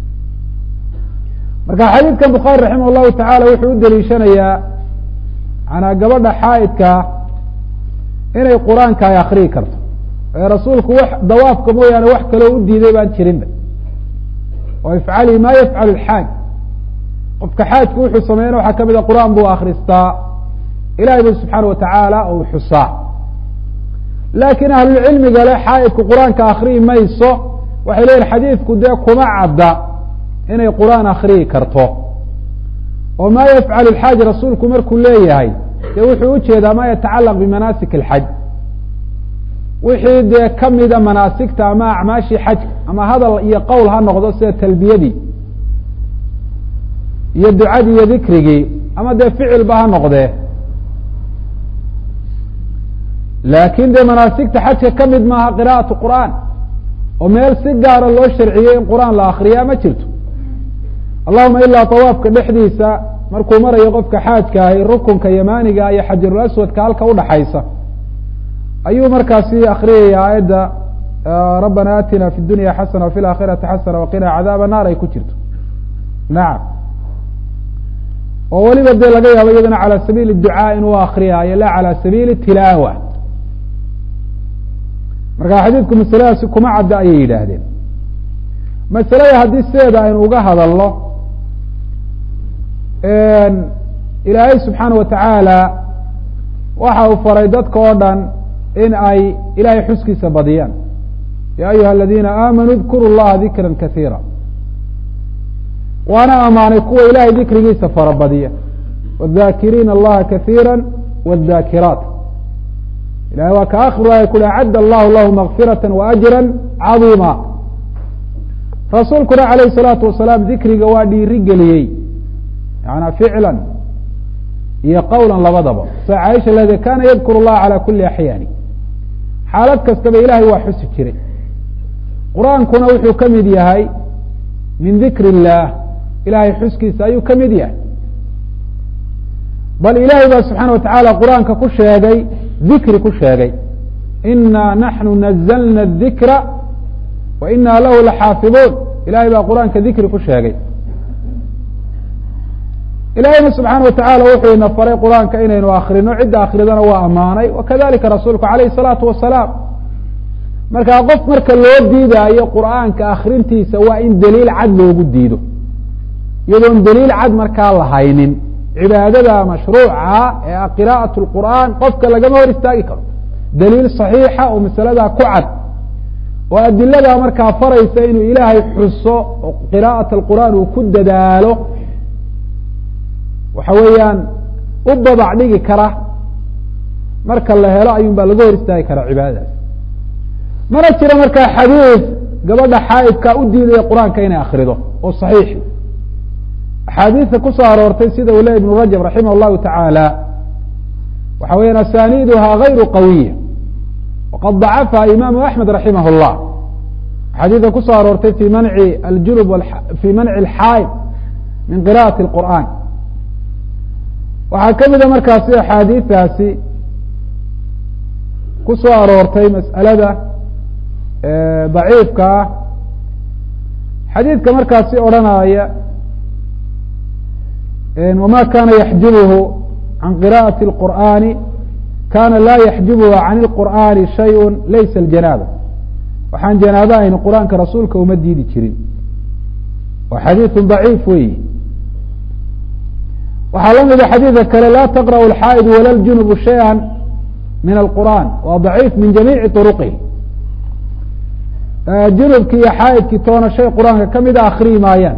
marka xadiidkan bukhaari raximah llahu tacaala wuxuu u deliishanayaa manaa gabadha xaaidkaa inay qur-aanka ay akriyi karto ee rasuulku wax dawaafka mooyaane wax kaloo u diiday baan jirinba oo ifcalii ma yafcalu lxaaj qofka xaajku wuxuu sameeyana waxaa kamid a qur-aan buu akristaa ilahay bu subxaana watacaala ou xusaa laakiin ahlulcilmiga le xaaidku qur-aanka akriyi mayso waxay leyihin xadiidku dee kuma cadda inay qur-aan akriyi karto oo maa yafcalu lxaaj rasuulku markuu leeyahay dee wuxuu ujeedaa ma yatacalaq bimanaasik alxaj wixii dee kamida manaasigta ama acmaashii xajka ama hadal iyo qowl ha noqdo sida talbiyadii iyo ducadii iyo dikrigii ama dee ficilba ha noqdee laakin dee manaasigta xajka ka mid maaha qira'atu qur'aan oo meel si gaara loo sharciyey in qur-aan la akriyaa ma jirto allahuma ilaa tawaafka dhexdiisa markuu marayo qofka xaajka ahi rukunka yamaaniga iyo xajarul aswadka halka udhaxaysa ayuu markaasi akriyaya aayadda rabbana aatina fi dunya xasana wafi laakhirati xasana waqina cadaaba naar ay ku jirto nacam oo weliba dee laga yaabo iyadana calى sabiili ducaa inuu akriyaayo la calى sabiili tilaawa marka xadiidku masaladaasi kuma cadda ayay yidhaahdeen masalada haddii sideeda aynu uga hadalno ilaahay subxaana watacaala waxa uu faray dadka oo dhan in ay ilahay xuskiisa badiyaan ya ayuha aladiina aamanuu dkuru llaha dikra kasiira waana amaanay kuwa ilahay dikrigiisa farabadiya wاdakiriina allaha kasiira wاdakiraat ilahay waa ka akhiru aaya ku acadda allahu lahu makfirata waajra cadiima rasuulkuna alayh الsalaatu wasalaam dikriga waa dhiiri geliyey yana ficla iyo qowla labadaba sa caaisha lede kana yadkur اllaha calى kuli axyaani xaalad kastaba ilahay waa xusi jiray qur-aankuna wuxuu ka mid yahay min dikr اllah ilahay xuskiisa ayuu ka mid yahay bal ilahay baa subxaana watacaala qur-aanka ku sheegay dikri ku sheegay ina naxnu nazlna الdikra wa ina lahu laxaafiظuun ilahay baa qur-aanka dikri ku sheegay ilahayna subxaana watacaala wuxuu ina faray qur-aanka inaynu akrino cidda akridana waa amaanay wakadalika rasuulku alayh الsalaatu wasalaam markaa qof marka loo diidaayo qur'aanka akrintiisa waa in daliil cad loogu diido iyadoon daliil cad markaa la haynin cibaadada mashruuca ee qira'aة اqur'an qofka lagama hor istaagi karo daliil صaxiixa oo masaladaa ku cad oo adiladaa markaa faraysa inuu ilaahay xuso oo qira'aة اqur'an uu ku dadaalo waxa weeyaan u babac dhigi kara marka la helo ayuun baa laga hor istaagi karaa cibaadadaas mana jiro markaa xadiid gabadha xaaidka u diidaya qur-aanka inay akrido oo صaxiixi axaadiista kusoo aroortay sida uu le ibnu rajab raximah llahu tacaala waxa weyan asaniiduha gayru qawiya waqad dacafaha imaamu axmed raximah اllah axaadiista kusoo aroortay fi manci aljunub fi manci alxaaid min qira'ati اlqur'an waxaa ka mida markaasi axaadiistaasi kusoo aroortay mas'alada daciifka ah xadiidka markaasi odhanaya wma kana yaxjubhu can qira'ati اlqur'ani kana la yaxjubhu can اlqur'ani shayء laysa اljanaaba waxaan janaaba ahayn qur-aanka rasuulka uma diidi jirin waa xadiiثu ضaciif weyi waxaa la mida xadiidka kale laa taqra'u alxaa'idu wala ljunubu shayئa min alqur'an waa daciif min jamiici طuruqihi junubkii iyo xaa'idkii toona shay qur-aanka ka mida akriyi maayaan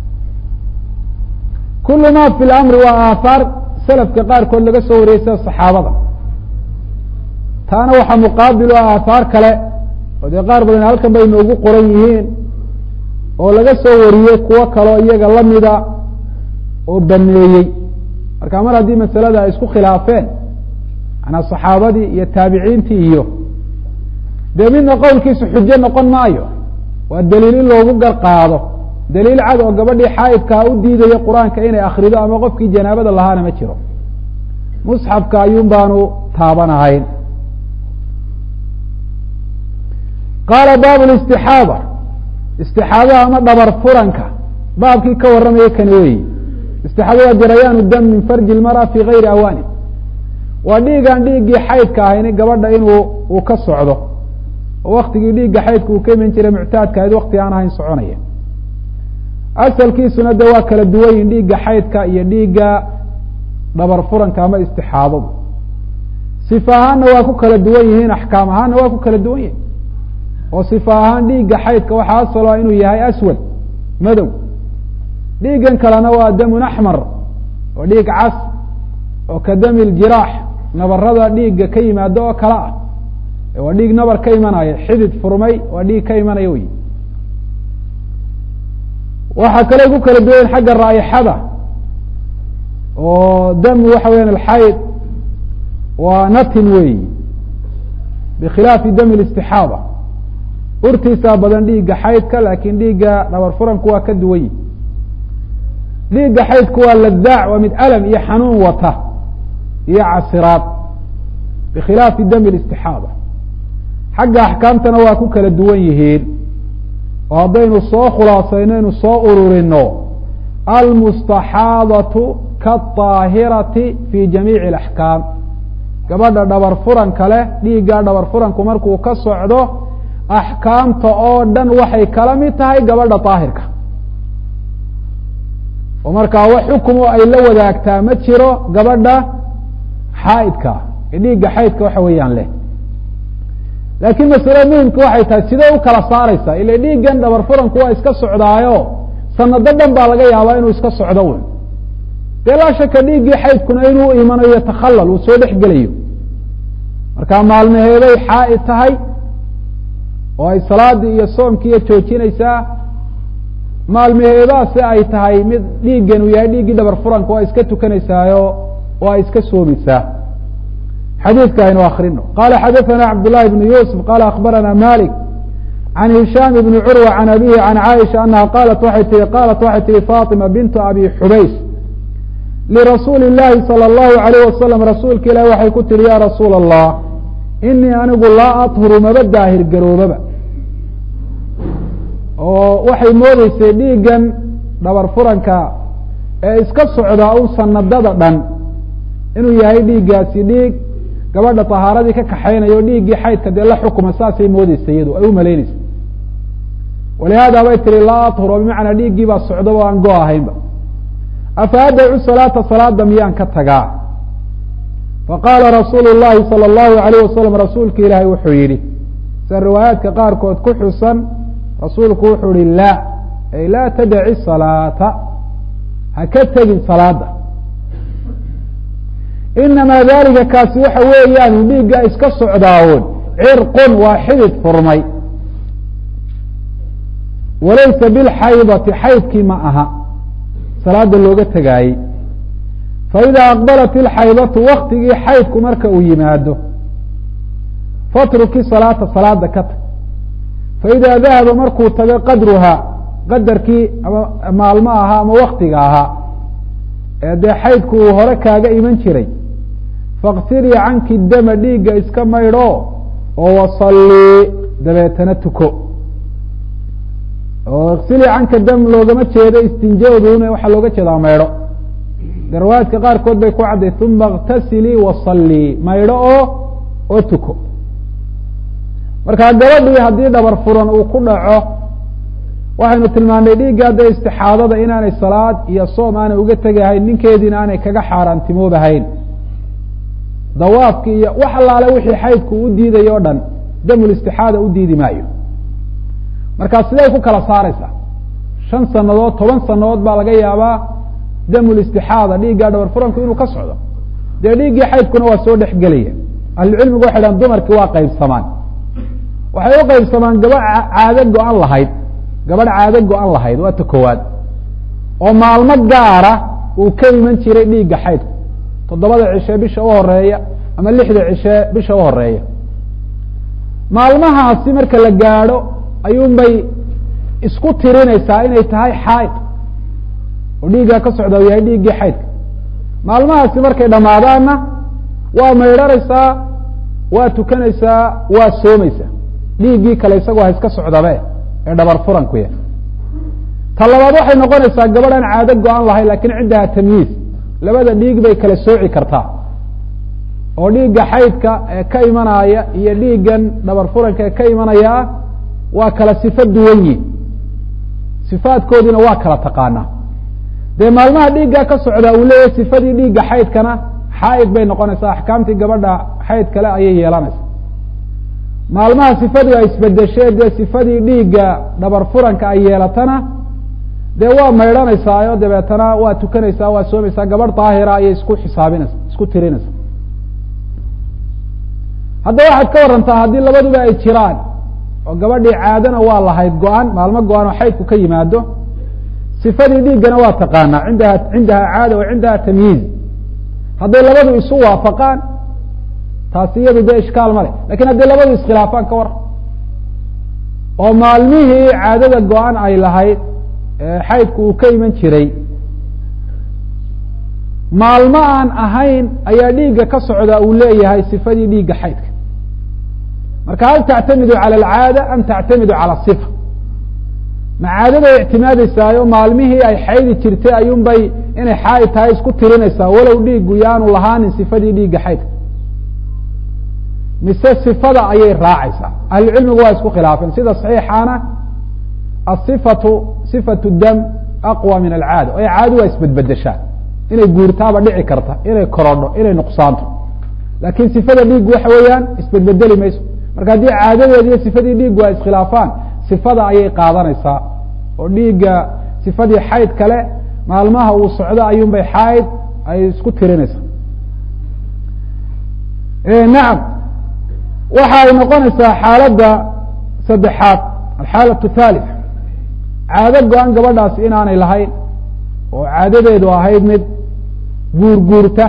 kulu ma fi lamri waa aahaar salafka qaarkood laga soo wariyey sida saxaabada taana waxaa muqaabil o aahaar kale oo dee qaar badan halkan bay noogu qoran yihiin oo laga soo wariyey kuwo kaleo iyaga lamida oo baneeyey marka mar haddii masalada ay isku khilaafeen manaa saxaabadii iyo taabiciintii iyo dee midna qowlkiisu xujo noqon maayo waa daliil in loogu gar qaado daliil cad oo gabadhii xaa'idkaa u diidayo qur-aanka inay akrido ama qofkii janaabada lahaana ma jiro musxafka ayuun baanu taabanahayn qaala baabu listixaada istixaadaha ama dhabar furanka baabkii ka warramaya kani weyi istixaada waa jarayaanu dam min farji lmara fi gayri awaani waa dhiigaan dhiiggii xaydka ahayni gabadha inuu uu ka socdo oo waktigii dhiigga xaydka uu ka iman jiray muctaadka ahayd wakti aan ahayn soconaya asalkiisuna de waa kala duwan yihin dhiigga xaydka iyo dhiigga dhabar furanka ama istixaadadu sifa ahaanna waa ku kala duwan yihiin axkaam ahaanna waa ku kala duwan yihin oo sifa ahaan dhiigga xaydka waxaa asalo inuu yahay aswad madow dhiiggan kalena waa damun axmar oo dhiig cas oo ka dami ljiraax nabarada dhiigga ka yimaado oo kale ah waa dhiig nabar ka imanaya xidid furmay waa dhiig ka imanaya wey waxaa kale ku kala duwayen xagga raa'ixada oo dam waxa weyan alxayd waa natin weyi bikhilaafi dami listixaada urtiisaa badan dhiigga xaydka laakin dhiigga dhabar furanku waa ka duwan yihi dhiigga xaydku waa ladaac waa mid alam iyo xanuun wata iyo casiraad bikhilaafi dami listixaada xagga axkaamtana waa ku kala duwan yihiin oo haddaynu soo khulaasayno ynu soo ururino almustaxaadatu kaaahirati fi jamiici alaxkaam gabadha dhabar furanka leh dhiigga dhabar furanku markuu ka socdo axkaamta oo dhan waxay kala mid tahay gabadha daahirka oo markaa wax xukumo ay la wadaagtaa ma jiro gabadha xaaidka ee dhiigga xaydka waxa weeyaan leh laakiin masale muhimka waxay tahay sidee u kala saaraysaa ila dhiiggan dhabar furanku waa iska socdaayo sanado dhan baa laga yaabaa inuu iska socdo wn dee laa shaka dhiiggii xaydkuna inuu imanayo takhallal uu soo dhex gelayo markaa maalmaheeday xaaid tahay oo ay salaadii iyo soomkiiyo joojinaysaa maalmaheedaasi ay tahay mid dhiiggan uu yahay dhiiggii dhabar furanka waa iska tukanaysaayo oo ay iska soomaysaa xadiidka aynu akrino qala xadaثna cabd لlahi بn yusuf qala akbarana malik can hishaam bni curwa can abihi can caaisha anaha qalat waxay tii qaalat waxay tihi faطima bintu abi xubays lirasuuli اllahi salى اllahu عalayh wasalam rasuulka ilahi waxay ku tihi ya rasuul الlah inii anigu laa aطhuru maba daahir garoobaba oo waxay moodeysay dhiiggan dhabar furanka ee iska socdaa un sanadada dhan inuu yahay dhiiggaasi dhiig gabadha طahaaradii ka kaxaynayo dhiiggii xaydka dee la xukuma saasay moodeysa iyadu ay u malaynaysa walihaada bay tihi laa aطhur oo bimacnaa dhiiggii baa socdaba o aan go ahaynba afa adacu salaata salaada miyaan ka tagaa faqaala rasuulu الlahi salى الlahu عalayh wasalam rasuulka ilaahay wuxuu yihi sida riwaayaadka qaarkood ku xusan rasuulku wuxuu yihi la ay laa tadaci salaata ha ka tegin salaada inamaa dalika kaasi waxa weeyaan dhiigga iska socdaawoon cirqun waa xidid furmay walaysa bilxaydati xaydkii ma aha salaada looga tegaayey faidaa aqbalat ilxaydatu waktigii xaydku marka uu yimaado fatruki salaata salaada ka tag faidaa dahaba markuu tago qadruhaa qadarkii ama maalmo ahaa ama waktiga ahaa ee dee xaydku uu hore kaaga iman jiray faksilii canki dama dhiigga iska maydho oo wasallii dabeetana tuko oo iksilii canka dam loogama jeedo istinjaoduna waxaa looga jeedaa maydho de riwaayaadka qaarkood bay ku cadday uma iktasilii wasallii maydho oo oo tuko markaa gabadhii haddii dhabar furan uu ku dhaco waxaynu tilmaanay dhiigga dee istixaadada inaanay salaad iyo soom aanay uga tegahayn ninkeediina aanay kaga xaaraantimoobahayn dawaafki iyo wax allaale wixii xaydku u diidayo o dhan damul istixaada u diidi maayo markaa siday ku kala saaraysaa shan sanadood toban sanadood baa laga yaabaa damul istixaada dhiiggaa dhabar furanku inuu ka socdo dee dhiiggii xaydkuna waa soo dhex gelaya ahlucilmigu waxay dhahan dumarkii waa qaybsamaan waxay u qaybsamaan gabadh caado go-an lahayd gabadh caado go-an lahayd waa ta koowaad oo maalmo gaara uu ka iman jiray dhiigga xaydku toddobada cishe bisha u horeeya ama lixda cishe bisha u horeeya maalmahaasi marka la gaadho ayuunbay isku tirinaysaa inay tahay xaaid oo dhiiggaa ka socda u yahay dhiiggii xaydka maalmahaasi markay dhammaadaanna waa maydhanaysaa waa tukanaysaa waa soomaysaa dhiiggii kale isagoo ha iska socdabe ee dhabar furanku ya ta labaad waxay noqonaysaa gabadh aan caado go-an lahayn lakiin ciddaha tamyiiz labada dhiig bay kala sooci kartaa oo dhiigga xaydka ee ka imanaya iyo dhiiggan dhabar furanka ee ka imanaya waa kala sifo duwan yihin sifaadkoodiina waa kala taqaanaa dee maalmaha dhiiggaa ka socdaa uu leeyahay sifadii dhiigga xaydkana xaaid bay noqonaysaa axkaamtii gabadha xayd kale ayay yeelanaysaa maalmaha sifadu ay isbedeshee dee sifadii dhiigga dhabar furanka ay yeelatana dee waa maydhanaysaa oo dabeetana waa tukanaysaa waa soomaysaa gabadh daahira ayay isku xisaabinaysa isku tirinaysa haddaba waxaad ka warantaa haddii labaduba ay jiraan oo gabadhii caadana waa lahayd go-an maalmo go-an oo xaydku ka yimaado sifadii dhiiggana waa taqaanaa indaha cindaha caada wa cindaha tamyiiz hadday labadu isu waafaqaan taasi iyadu dee ishkaal ma le lakin hadday labadu iskhilaafaan ka war oo maalmihii caadada go-an ay lahayd xaydku uu ka iman jiray maalmo aan ahayn ayaa dhiigga ka socda uu leeyahay sifadii dhiigga xaydka marka hal tactamidu cala alcaada am tactamidu cala sifa ma caadaday ictimaadaysaayo maalmihii ay xaydi jirtay ayuunbay inay xaaid tahay isku tirinaysaa walow dhiiggu yaanu lahaanin sifadii dhiigga xaydka mise sifada ayay raacaysaa ahlucilmigu waa isku khilaafeen sida saxiixaana asifatu sifatu dam aqwa min alcaada o caado waa isbedbedeshaa inay guurtaaba dhici karta inay korodho inay nuqsaanto laakiin sifada dhiiggu waxa weeyaan isbedbedeli mayso marka haddii caadadeedi iyo sifadii dhiiggu ay iskhilaafaan sifada ayay qaadanaysaa oo dhiigga sifadii xayd kale maalmaha uu socdo ayuun bay xayd ay isku tirinaysaa nacam waxa ay noqonaysaa xaaladda saddexaad alxaalatu thalith caado go-an gabadhaasi inaanay lahayn oo caadadeedu ahayd mid guurguurta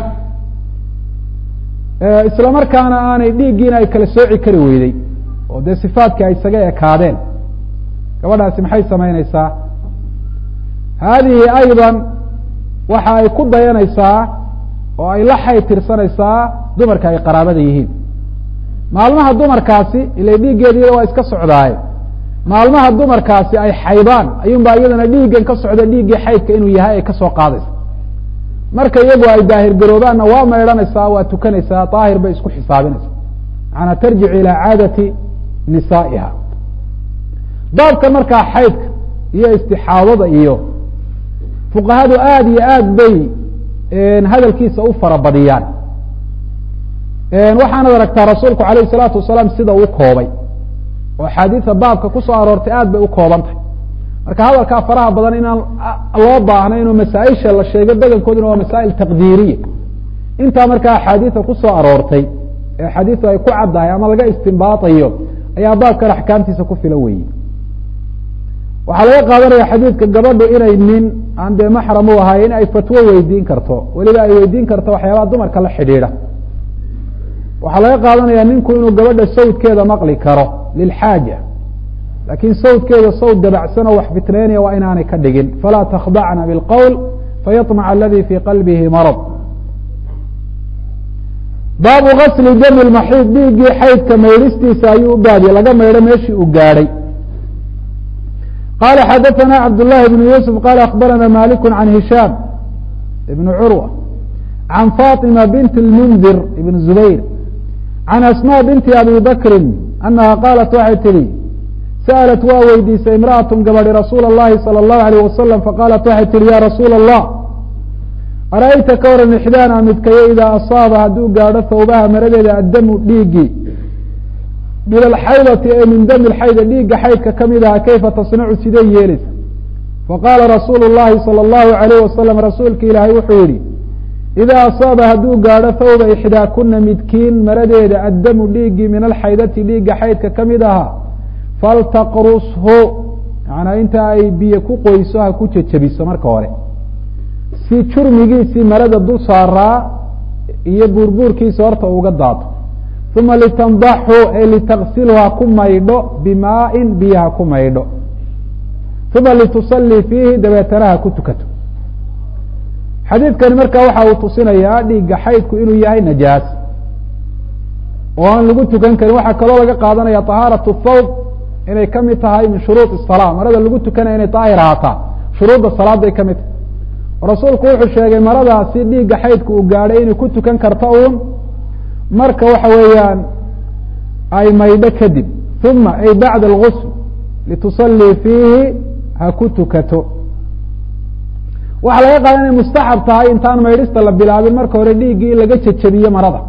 isla markaana aanay dhiiggiina ay kala sooci kari weyday oo dee sifaadkii ay isaga ekaadeen gabadhaasi maxay samaynaysaa haadihi ayضa waxa ay ku dayanaysaa oo ay la xayd tirsanaysaa dumarka ay qaraabada yihiin maalmaha dumarkaasi ila dhiiggeediida waa iska socdaaye maalmaha dumarkaasi ay xaydaan ayuunbaa iyadana dhiiggan ka socda dhiiggii xaydka inuu yahay ay kasoo qaadaysa marka iyagu ay daahir garoobaanna waa maydhanaysaa waa tukanaysaa daahir bay isku xisaabinaysaa macanaa tarjicu ilaa caadati nisaa'iha baabkan markaa xaydka iyo istixaadada iyo fuqahadu aada iyo aad bay hadalkiisa u farabadiyaan waxaanad aragtaa rasuulku alayh الsalaatu wasalaam sida uu koobay oo axaadiida baabka kusoo aroortay aad bay u kooban tahay marka hadalkaa faraha badan inaan loo baahnayn oo masaaisha la sheego bedelkooduna waa masaa'il taqdiiriya intaa markaa axaadiida kusoo aroortay ee axaadiidu ay ku caddahay ama laga istimbaatayo ayaa baabkan axkaamtiisa ku filan weeye waxaa laga qaadanaya xadiidka gabadhu inay nin aan dee maxram u ahay in ay fatwo weydiin karto weliba ay weydiin karto waxyaabaha dumarka la xidhiidha waxaa laga qaadanaya ninku inuu gabadha sawdkeeda maqli karo lilxaaja laakiin sawdkeeda sawd dabacsan oo wax fitneynaya waa inaanay ka dhigin falaa takhdacna bilqowl fayaطmac aladi fii qalbihi marad baabu gasli dami lmaxiid dhiiggii xaydka maydhistiisa ayuu u baadiye laga maydho meeshii uu gaadhay qala xadaثna cabd لlahi بn yusuf qala akbarana malik can hishaam ibn curwa can faطima bint اlmundir ibn zubayr can asmاء binti abi bakri anaha qaalat waxay tihi sa'alat waa weydiisay imra'atun gabadhi rasuula اllahi salى اllahu alayh wasalam faqaalat waxay tihi ya rasuula allah ara'ayta ka waran ixdaana midkayo idaa asaaba hadduu gaadho thawbaha maradeeda addamu dhiiggii min alxaydati ee min dami lxayda dhiigga xaydka ka mid aha kayfa tasnacu sidee yeelaysa faqaala rasuulu llahi salى اllahu alayh wasalam rasuulka ilaahay wuxuu yihi idaa asaaba hadduu gaadho thawba ixdaakuna midkiin maradeeda addamu dhiiggii min alxaydati dhiigga xaydka ka mid ahaa faltaqrushu manaa inta ay biyo ku qoyso ha ku jejebiso marka hore si jurmigiisii marada dul saaraa iyo buurbuurkiisa horta uga daato uma litandaxu ay litaksilu ha ku maydho bimaa-in biyo ha ku maydho uma litusallii fiihi dabeetana ha ku tukato xadiidkani marka waxa uu tusinayaa dhiigga xaydku inuu yahay najaas oo aan lagu tukan karin waxaa kaloo laga qaadanaya طahaaraة thawb inay ka mid tahay min shuruuط الsalaa marada lagu tukanaya inay daahir ahaataa shuruudda salaaday ka mid tahay rasuulku wuxuu sheegay maradaasi dhiigga xaydku uu gaadhay inay ku tukan karto uun marka waxa weeyaan ay maydho kadib uma ay bacda اlgusl litusallii fiihi ha ku tukato waxaa laga qaada inay mustaxab tahay intaan maydhista la bilaabin marka hore dhiiggii in laga jejebiyo marada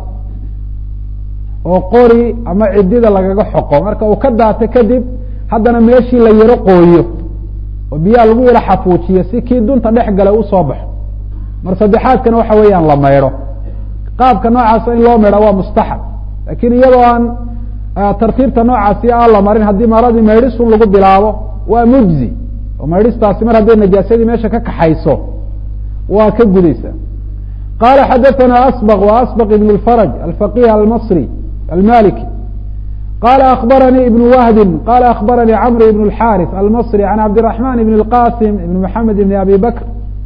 oo qori ama cidida lagaga xoqo marka uu ka daato kadib haddana meeshii la yaro qooyo oo biyaha lagu yaro xafuujiyo si kii dunta dhex galay usoo baxo mar saddexaadkana waxa weeyaan la maydho qaabka noocaasa in loo maydha waa mustaxab lakin iyadoo aan tartiibta noocaasi aan la marin haddii maradii maydhisun lagu bilaabo waa mujzi oo maydhistaasi mar hadday najaasadii meesha ka kaxayso waa ka gudaysa qala xadaثna asbq w asbq ibn اfarج alfaqih almasri almaliki qala akbaranii ibn wahdi qala akbaranii cmr ibn اxariث almasri an cabdiلرaحman ibn اlqasim ibn mxamed ibn abi bakr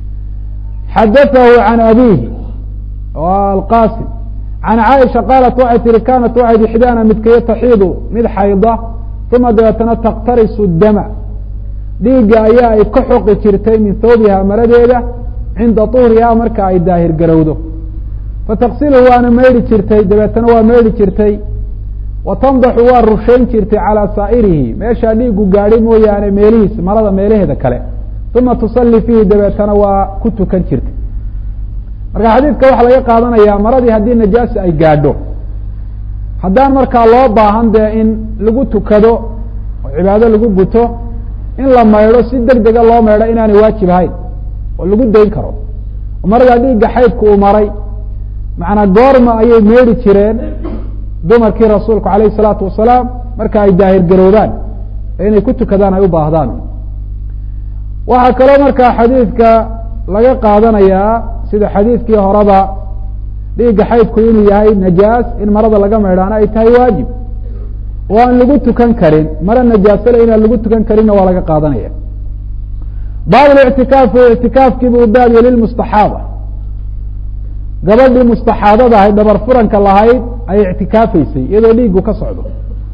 xadaثahu can abihi alqasim can caaisha qaalat waxay tihi kanat waxayd ixdaana midkayo taxiidu mid xayda uma dabeetana taktarisu dama dhiigga ayaa ay ka xoqi jirtay min thawbiha maradeeda cinda tuhriha marka ay daahir garowdo fataqsiluhu waana maydhi jirtay dabeetana waa maydhi jirtay wa tandaxu waa rushayn jirtay calaa saa'irihi meeshaa dhiigu gaadhay mooyaane meelihiis marada meelaheeda kale uma tusalli fiihi dabeetana waa ku tukan jirtay marka xadiidka waxaa laga qaadanayaa maradii haddii najaasa ay gaadho haddaan markaa loo baahan dee in lagu tukado oo cibaado lagu guto in la maydho si deg dega loo maydho inaanay waajib ahayn oo lagu dayn karo oo maradaa dhiigga xaydku uu maray macnaa goorma ayay meedhi jireen dumarkii rasuulku alayh الsalaatu wasalaam marka ay daahir garoobaan ee inay ku tukadaan ay u baahdaan waxaa kaloo markaa xadiidka laga qaadanayaa sida xadiidkii horeba dhiigga xaydku inuu yahay najaas in marada laga maydhaana ay tahay waajib oo aan lagu tukan karin mara najaasale inaan lagu tukan karinna waa laga qaadanaya baab ictikaafu ictikaafkiibu u baabye lilmustaxaada gabadhii mustaxaadada ahayd dhabar furanka lahayd ay ictikaafaysay iyadoo dhiigu ka socdo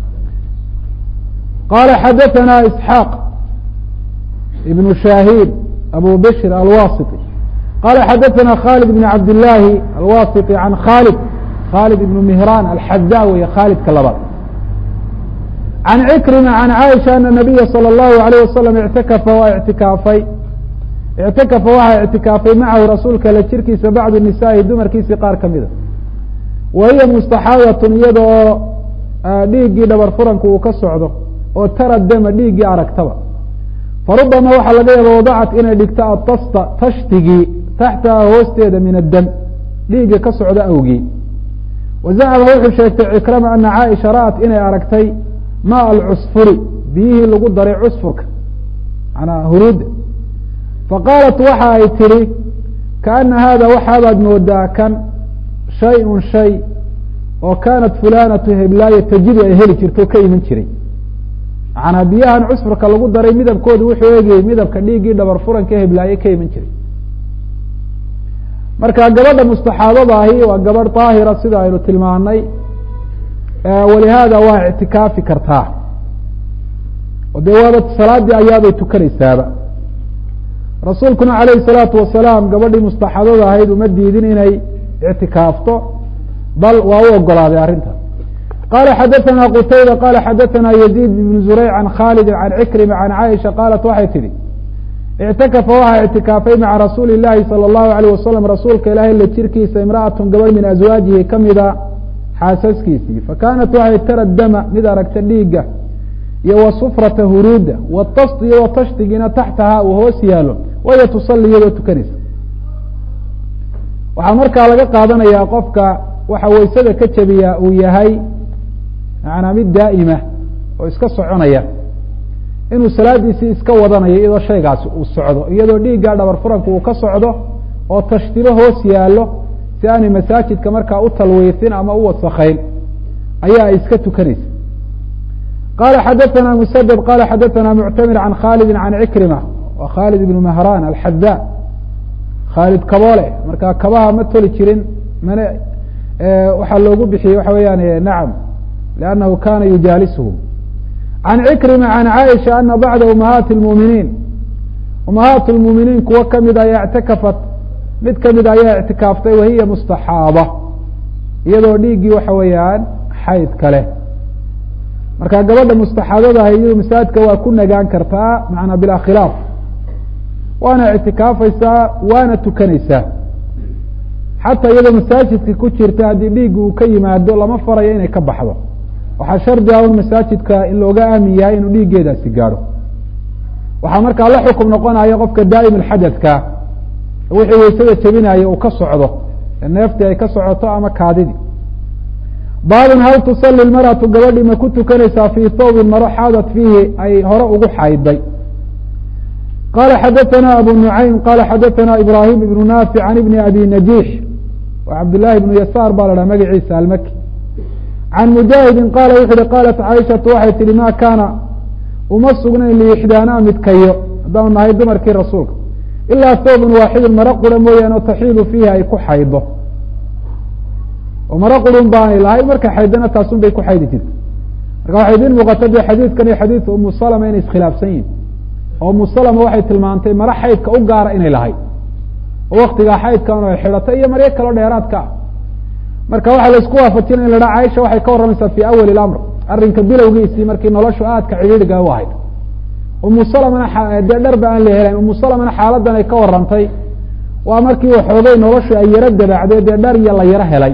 qala xadaثana isxaaq ibnu shahiid abu bishr alwasiti qala xadaثana khalid bn cabd illaahi alwasiti can khalid khalid ibnu mihran alxada wey khalidka labaad can cikrima can caaisha ana nabiya salى اllahu alayh wasalam ictakafa waa ictikaafay ictakafa waxaa ictikaafay macahu rasuulka la jirkiisa bacdu nisaa'i dumarkiisii qaar ka mida wa hiya mustaxaadatun iyada oo dhiiggii dhabar furanku uu ka socdo oo tara dama dhiiggii aragtaba farubama waxaa laga yaaba wadacat inay dhigto atasta tashtigii taxtaha hoosteeda min addam dhiigga ka socdo awgii wa zacama wuxuu sheegtay cikrama ana caaisha ra'at inay aragtay maa alcusfuri biyihii lagu daray cusfurka manaa huruudda faqaalat waxa ay tidhi kaana haada waxaabaad moodaa kan shay-un shay oo kaanat fulanatu heblaayo tajidu ay heli jirto ka iman jiray macnaa biyahan cusfurka lagu daray midabkoodu wuxuu eegayey midabka dhiiggii dhabar furanka heblaaye ka iman jiray marka gabadha mustaxaadada ahi waa gabadh daahira sida aynu tilmaanay walihaada waa ictikaafi kartaa oo dee waaba salaadii ayaabay tukanaysaaba rasuulkuna calayhi salaatu wasalaam gabadhii mustaxadada ahayd uma diidin inay ictikaafto bal waa u ogolaaday arrinta qala xadaثna qtayba qala xadaثna yزيid بn zurayc can khalidi can cikrima can caaisha qaalat waxay tidhi اctakafa waxaa اctikaafay maca rasuuli الlahi salى الlahu عalيه wasalam rasuulka ilahay la jirkiisa imraأaة gabadh min aswaajihi kamida xaasaskiisii fakanat waxay tara dama mid aragta dhiiga iyo wasufrata huruuda wtast iyo watashdigiina taxtaha uu hoos yaalo waya tusali iyadoo tukanaysa waxaa markaa laga qaadanayaa qofka waxa waysada ka jabiyaa uu yahay macanaa mid daa'ima oo iska soconaya inuu salaadiisii iska wadanayo iyadoo shaygaasi uu socdo iyadoo dhiiggaa dhabar furanku uu ka socdo oo tashtilo hoos yaallo si aanay masaajidka markaa u talwiisin ama u wasakayn ayaa ay iska tukanaysa qala xadaثna msdد qala xadaثna muctamir can khalidi can cikrima wa khalid ibn mahran alxada khaalid kaboole marka kabaha ma toli jirin mana waxaa loogu bixiyey waxa weeyaan nacam lannahu kana yujaalisuhum can cikrima can caaisha ana bacda umahaati اlmuminiin umahaat اlmuminiin kuwo kamid ayaa ictakafat mid kamid ayaa ictikaaftay wahiya mustaxaaba iyadoo dhiiggii waxa weeyaan xayd kale marka gabadha mustaxaadadaha iyado masaajidka waa ku nagaan kartaa macanaa bilaa khilaaf waana ictikaafaysaa waana tukanaysaa xataa iyadoo masaajidka ku jirta haddii dhiigga uu ka yimaado lama farayo inay ka baxdo waxaa shardi ah un masaajidka in looga aamin yahay inuu dhiiggeedaasi gaadho waxaa markaa la xukum noqonaya qofka daa'im alxadadka wixii waysada jebinaya uu ka socdo ee neeftii ay ka socoto ama kaadidii baabun hal tusali lmaratu gabadhii ma ku tukanaysaa fii thawbin maro xaadat fiihi ay hore ugu xayday qala xadaثna abu nucaym qala xadaثna ibrahim ibnu naafic can ibni abi najiix wa cabdillaahi ibnu yasaar baa la dhaha magaciisa almaki can mujaahidin qaala wuxu uhi qaalat caaishatu waxay tihi ma kaana uma sugnayn liixdaanaa midkayo haddaanu nahay dumarkii rasuulka ilaa thawbun waaxidun maro qura mooyaane oo taxiidu fiihi ay ku xaydo oo maro qurun baanay lahay markay xaydana taasun bay ku xaydi jirta marka waxay idin muuqata de xadiidkan iyo xadiidka umu salama inay iskhilaafsan yihin oo umu salama waxay tilmaantay maro xaydka u gaara inay lahayd oo waktigaa xaydkan ay xidhatay iyo maryo kaloo dheeraadka ah marka waxaa laisku waafajinaya in la dhaha caaisha waxay ka warramaysaa fi awali lamr arrinka bilowgiisii markii noloshu aadka cidhiidhiga u ahayd umu salamana dee dharba aan la helayn umu salamana xaaladan ay ka warantay waa markii waxoogay noloshu ay yaro dabaacday dee dhar iyo la yaro helay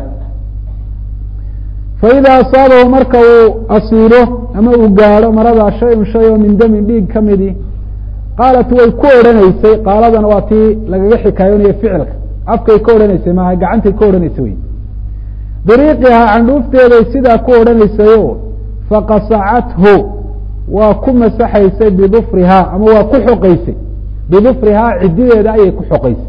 faida asaabahu marka uu asiilo ama uu gaadho maradaa shay-un shay oo min damin dhiig ka midi qaalat way ku odhanaysay qaaladana waa tii lagaga xikaayoonayo ficilka afkay ka odhanaysay maaha gacantay ka odhanaysay wey biriiqihaa candhuufteeday sidaa ku odhanaysayo faqasacathu waa ku masaxaysay bidufrihaa ama waa ku xoqaysay bidufrihaa cidideeda ayay ku xoqaysay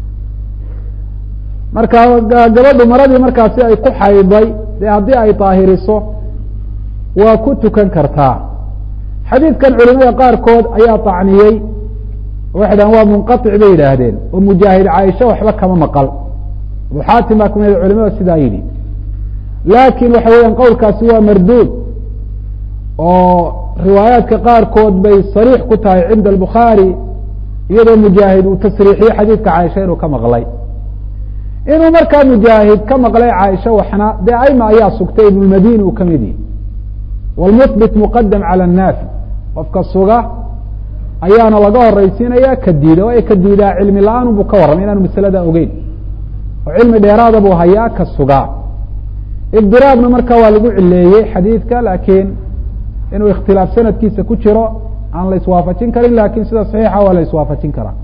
marka gabadhu maradii markaasi ay ku xayday dee haddii ay daahiriso waa ku tukan kartaa xadiidkan culimada qaarkood ayaa طacniyey waxay dhahan waa munqaطic bay yidhaahdeen oo mujaahid caaisha waxba kama maqal abu xaatim baa kamid culimada sidaa yidhi laakin waxa weeyaan qowlkaasi waa marduud oo riwaayaadka qaarkood bay sariix ku tahay cinda albukhaari iyadoo mujaahid uu tasriixiye xadiidka caaisha inuu ka maqlay inuu markaa mujaahid ka maqlay caaisha waxna dee aima ayaa sugtay ibnulmadini uu kamid yihi wlmuhbit muqadam calى الnaafi qofka suga ayaana laga horaysiinaya ka diida waayo ka diidaa cilmi la-aan buu ka warramay inaanu masalada ogeyn oo cilmi dheeraada buu hayaa ka sugaa ibdiraabna marka waa lagu cileeyey xadiidka laakiin inuu ikhtilaaf sanadkiisa ku jiro aan la iswaafajin karin lakin sida saxiixa waa la iswaafajin karaa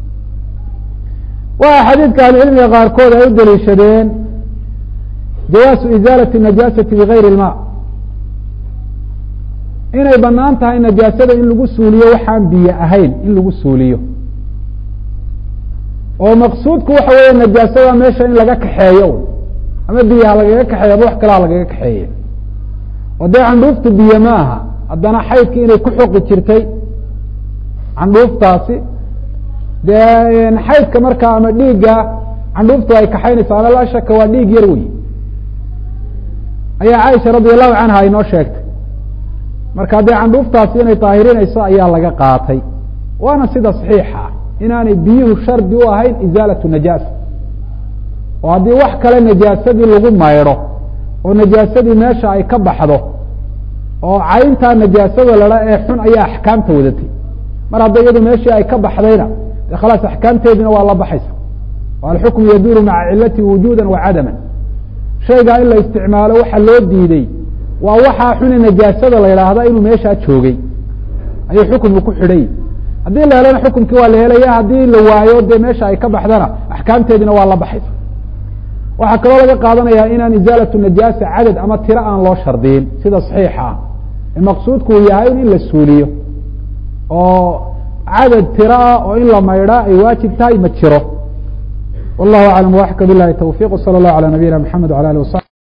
waa xadiidka ahlucilmiga qaarkood ay u daliishadeen jawaasu izaalati najaasati bigayri ilma inay banaan tahay najaasada in lagu suuliyo waxaan biyo ahayn in lagu suuliyo oo maqsuudku waxa weeye najaasada meesha in laga kaxeeyo ama biyaha lagaga kaxeeyo ama wax kalaa lagaga kaxeeyo oo dee candhuuftu biyo ma aha haddana xaydki inay ku xoqi jirtay candhuuftaasi dee xaydka markaa ama dhiigga candhuuftu ay kaxaynaysa ama laa shaka waa dhiig yar wey ayaa caaisha radi allahu canha inoo sheegtay marka dee candhuuftaasi inay daahirinayso ayaa laga qaatay waana sida saxiixa ah inaanay biyuhu shardi u ahayn izaalatu najaasa oo haddii wax kale najaasadii lagu maydho oo najaasadii meesha ay ka baxdo oo cayntaa najaasada ladha ee xun ayaa axkaamta wadatay mar hadda iyadu meeshii ay ka baxdayna de khalaas axkaamteediina waa la baxaysa alxukmu yaduuru maca cilati wujuda wa cadama shaygaa in la isticmaalo waxa loo diiday waa waxaa xune najaasada la yidhaahda inuu meeshaa joogay ayuu xukumku ku xidhay haddii la helana xukumkii waa la helaya haddii la waayo dee meesha ay ka baxdana axkaamteediina waa la baxaysa waxaa kaloo laga qaadanayaa inaan izaalatu najaasa cadad ama tiro aan loo shardiyin sida saxiixa ah ee maqsuudku uu yahay in la suuliyo oo cadad tiro ah oo in la maydhaa ay waajib tahay ma jiro wallahu aclam waxka bilahi tawfiq wsala allahu alى nabiyina mxamed wala alih wasabi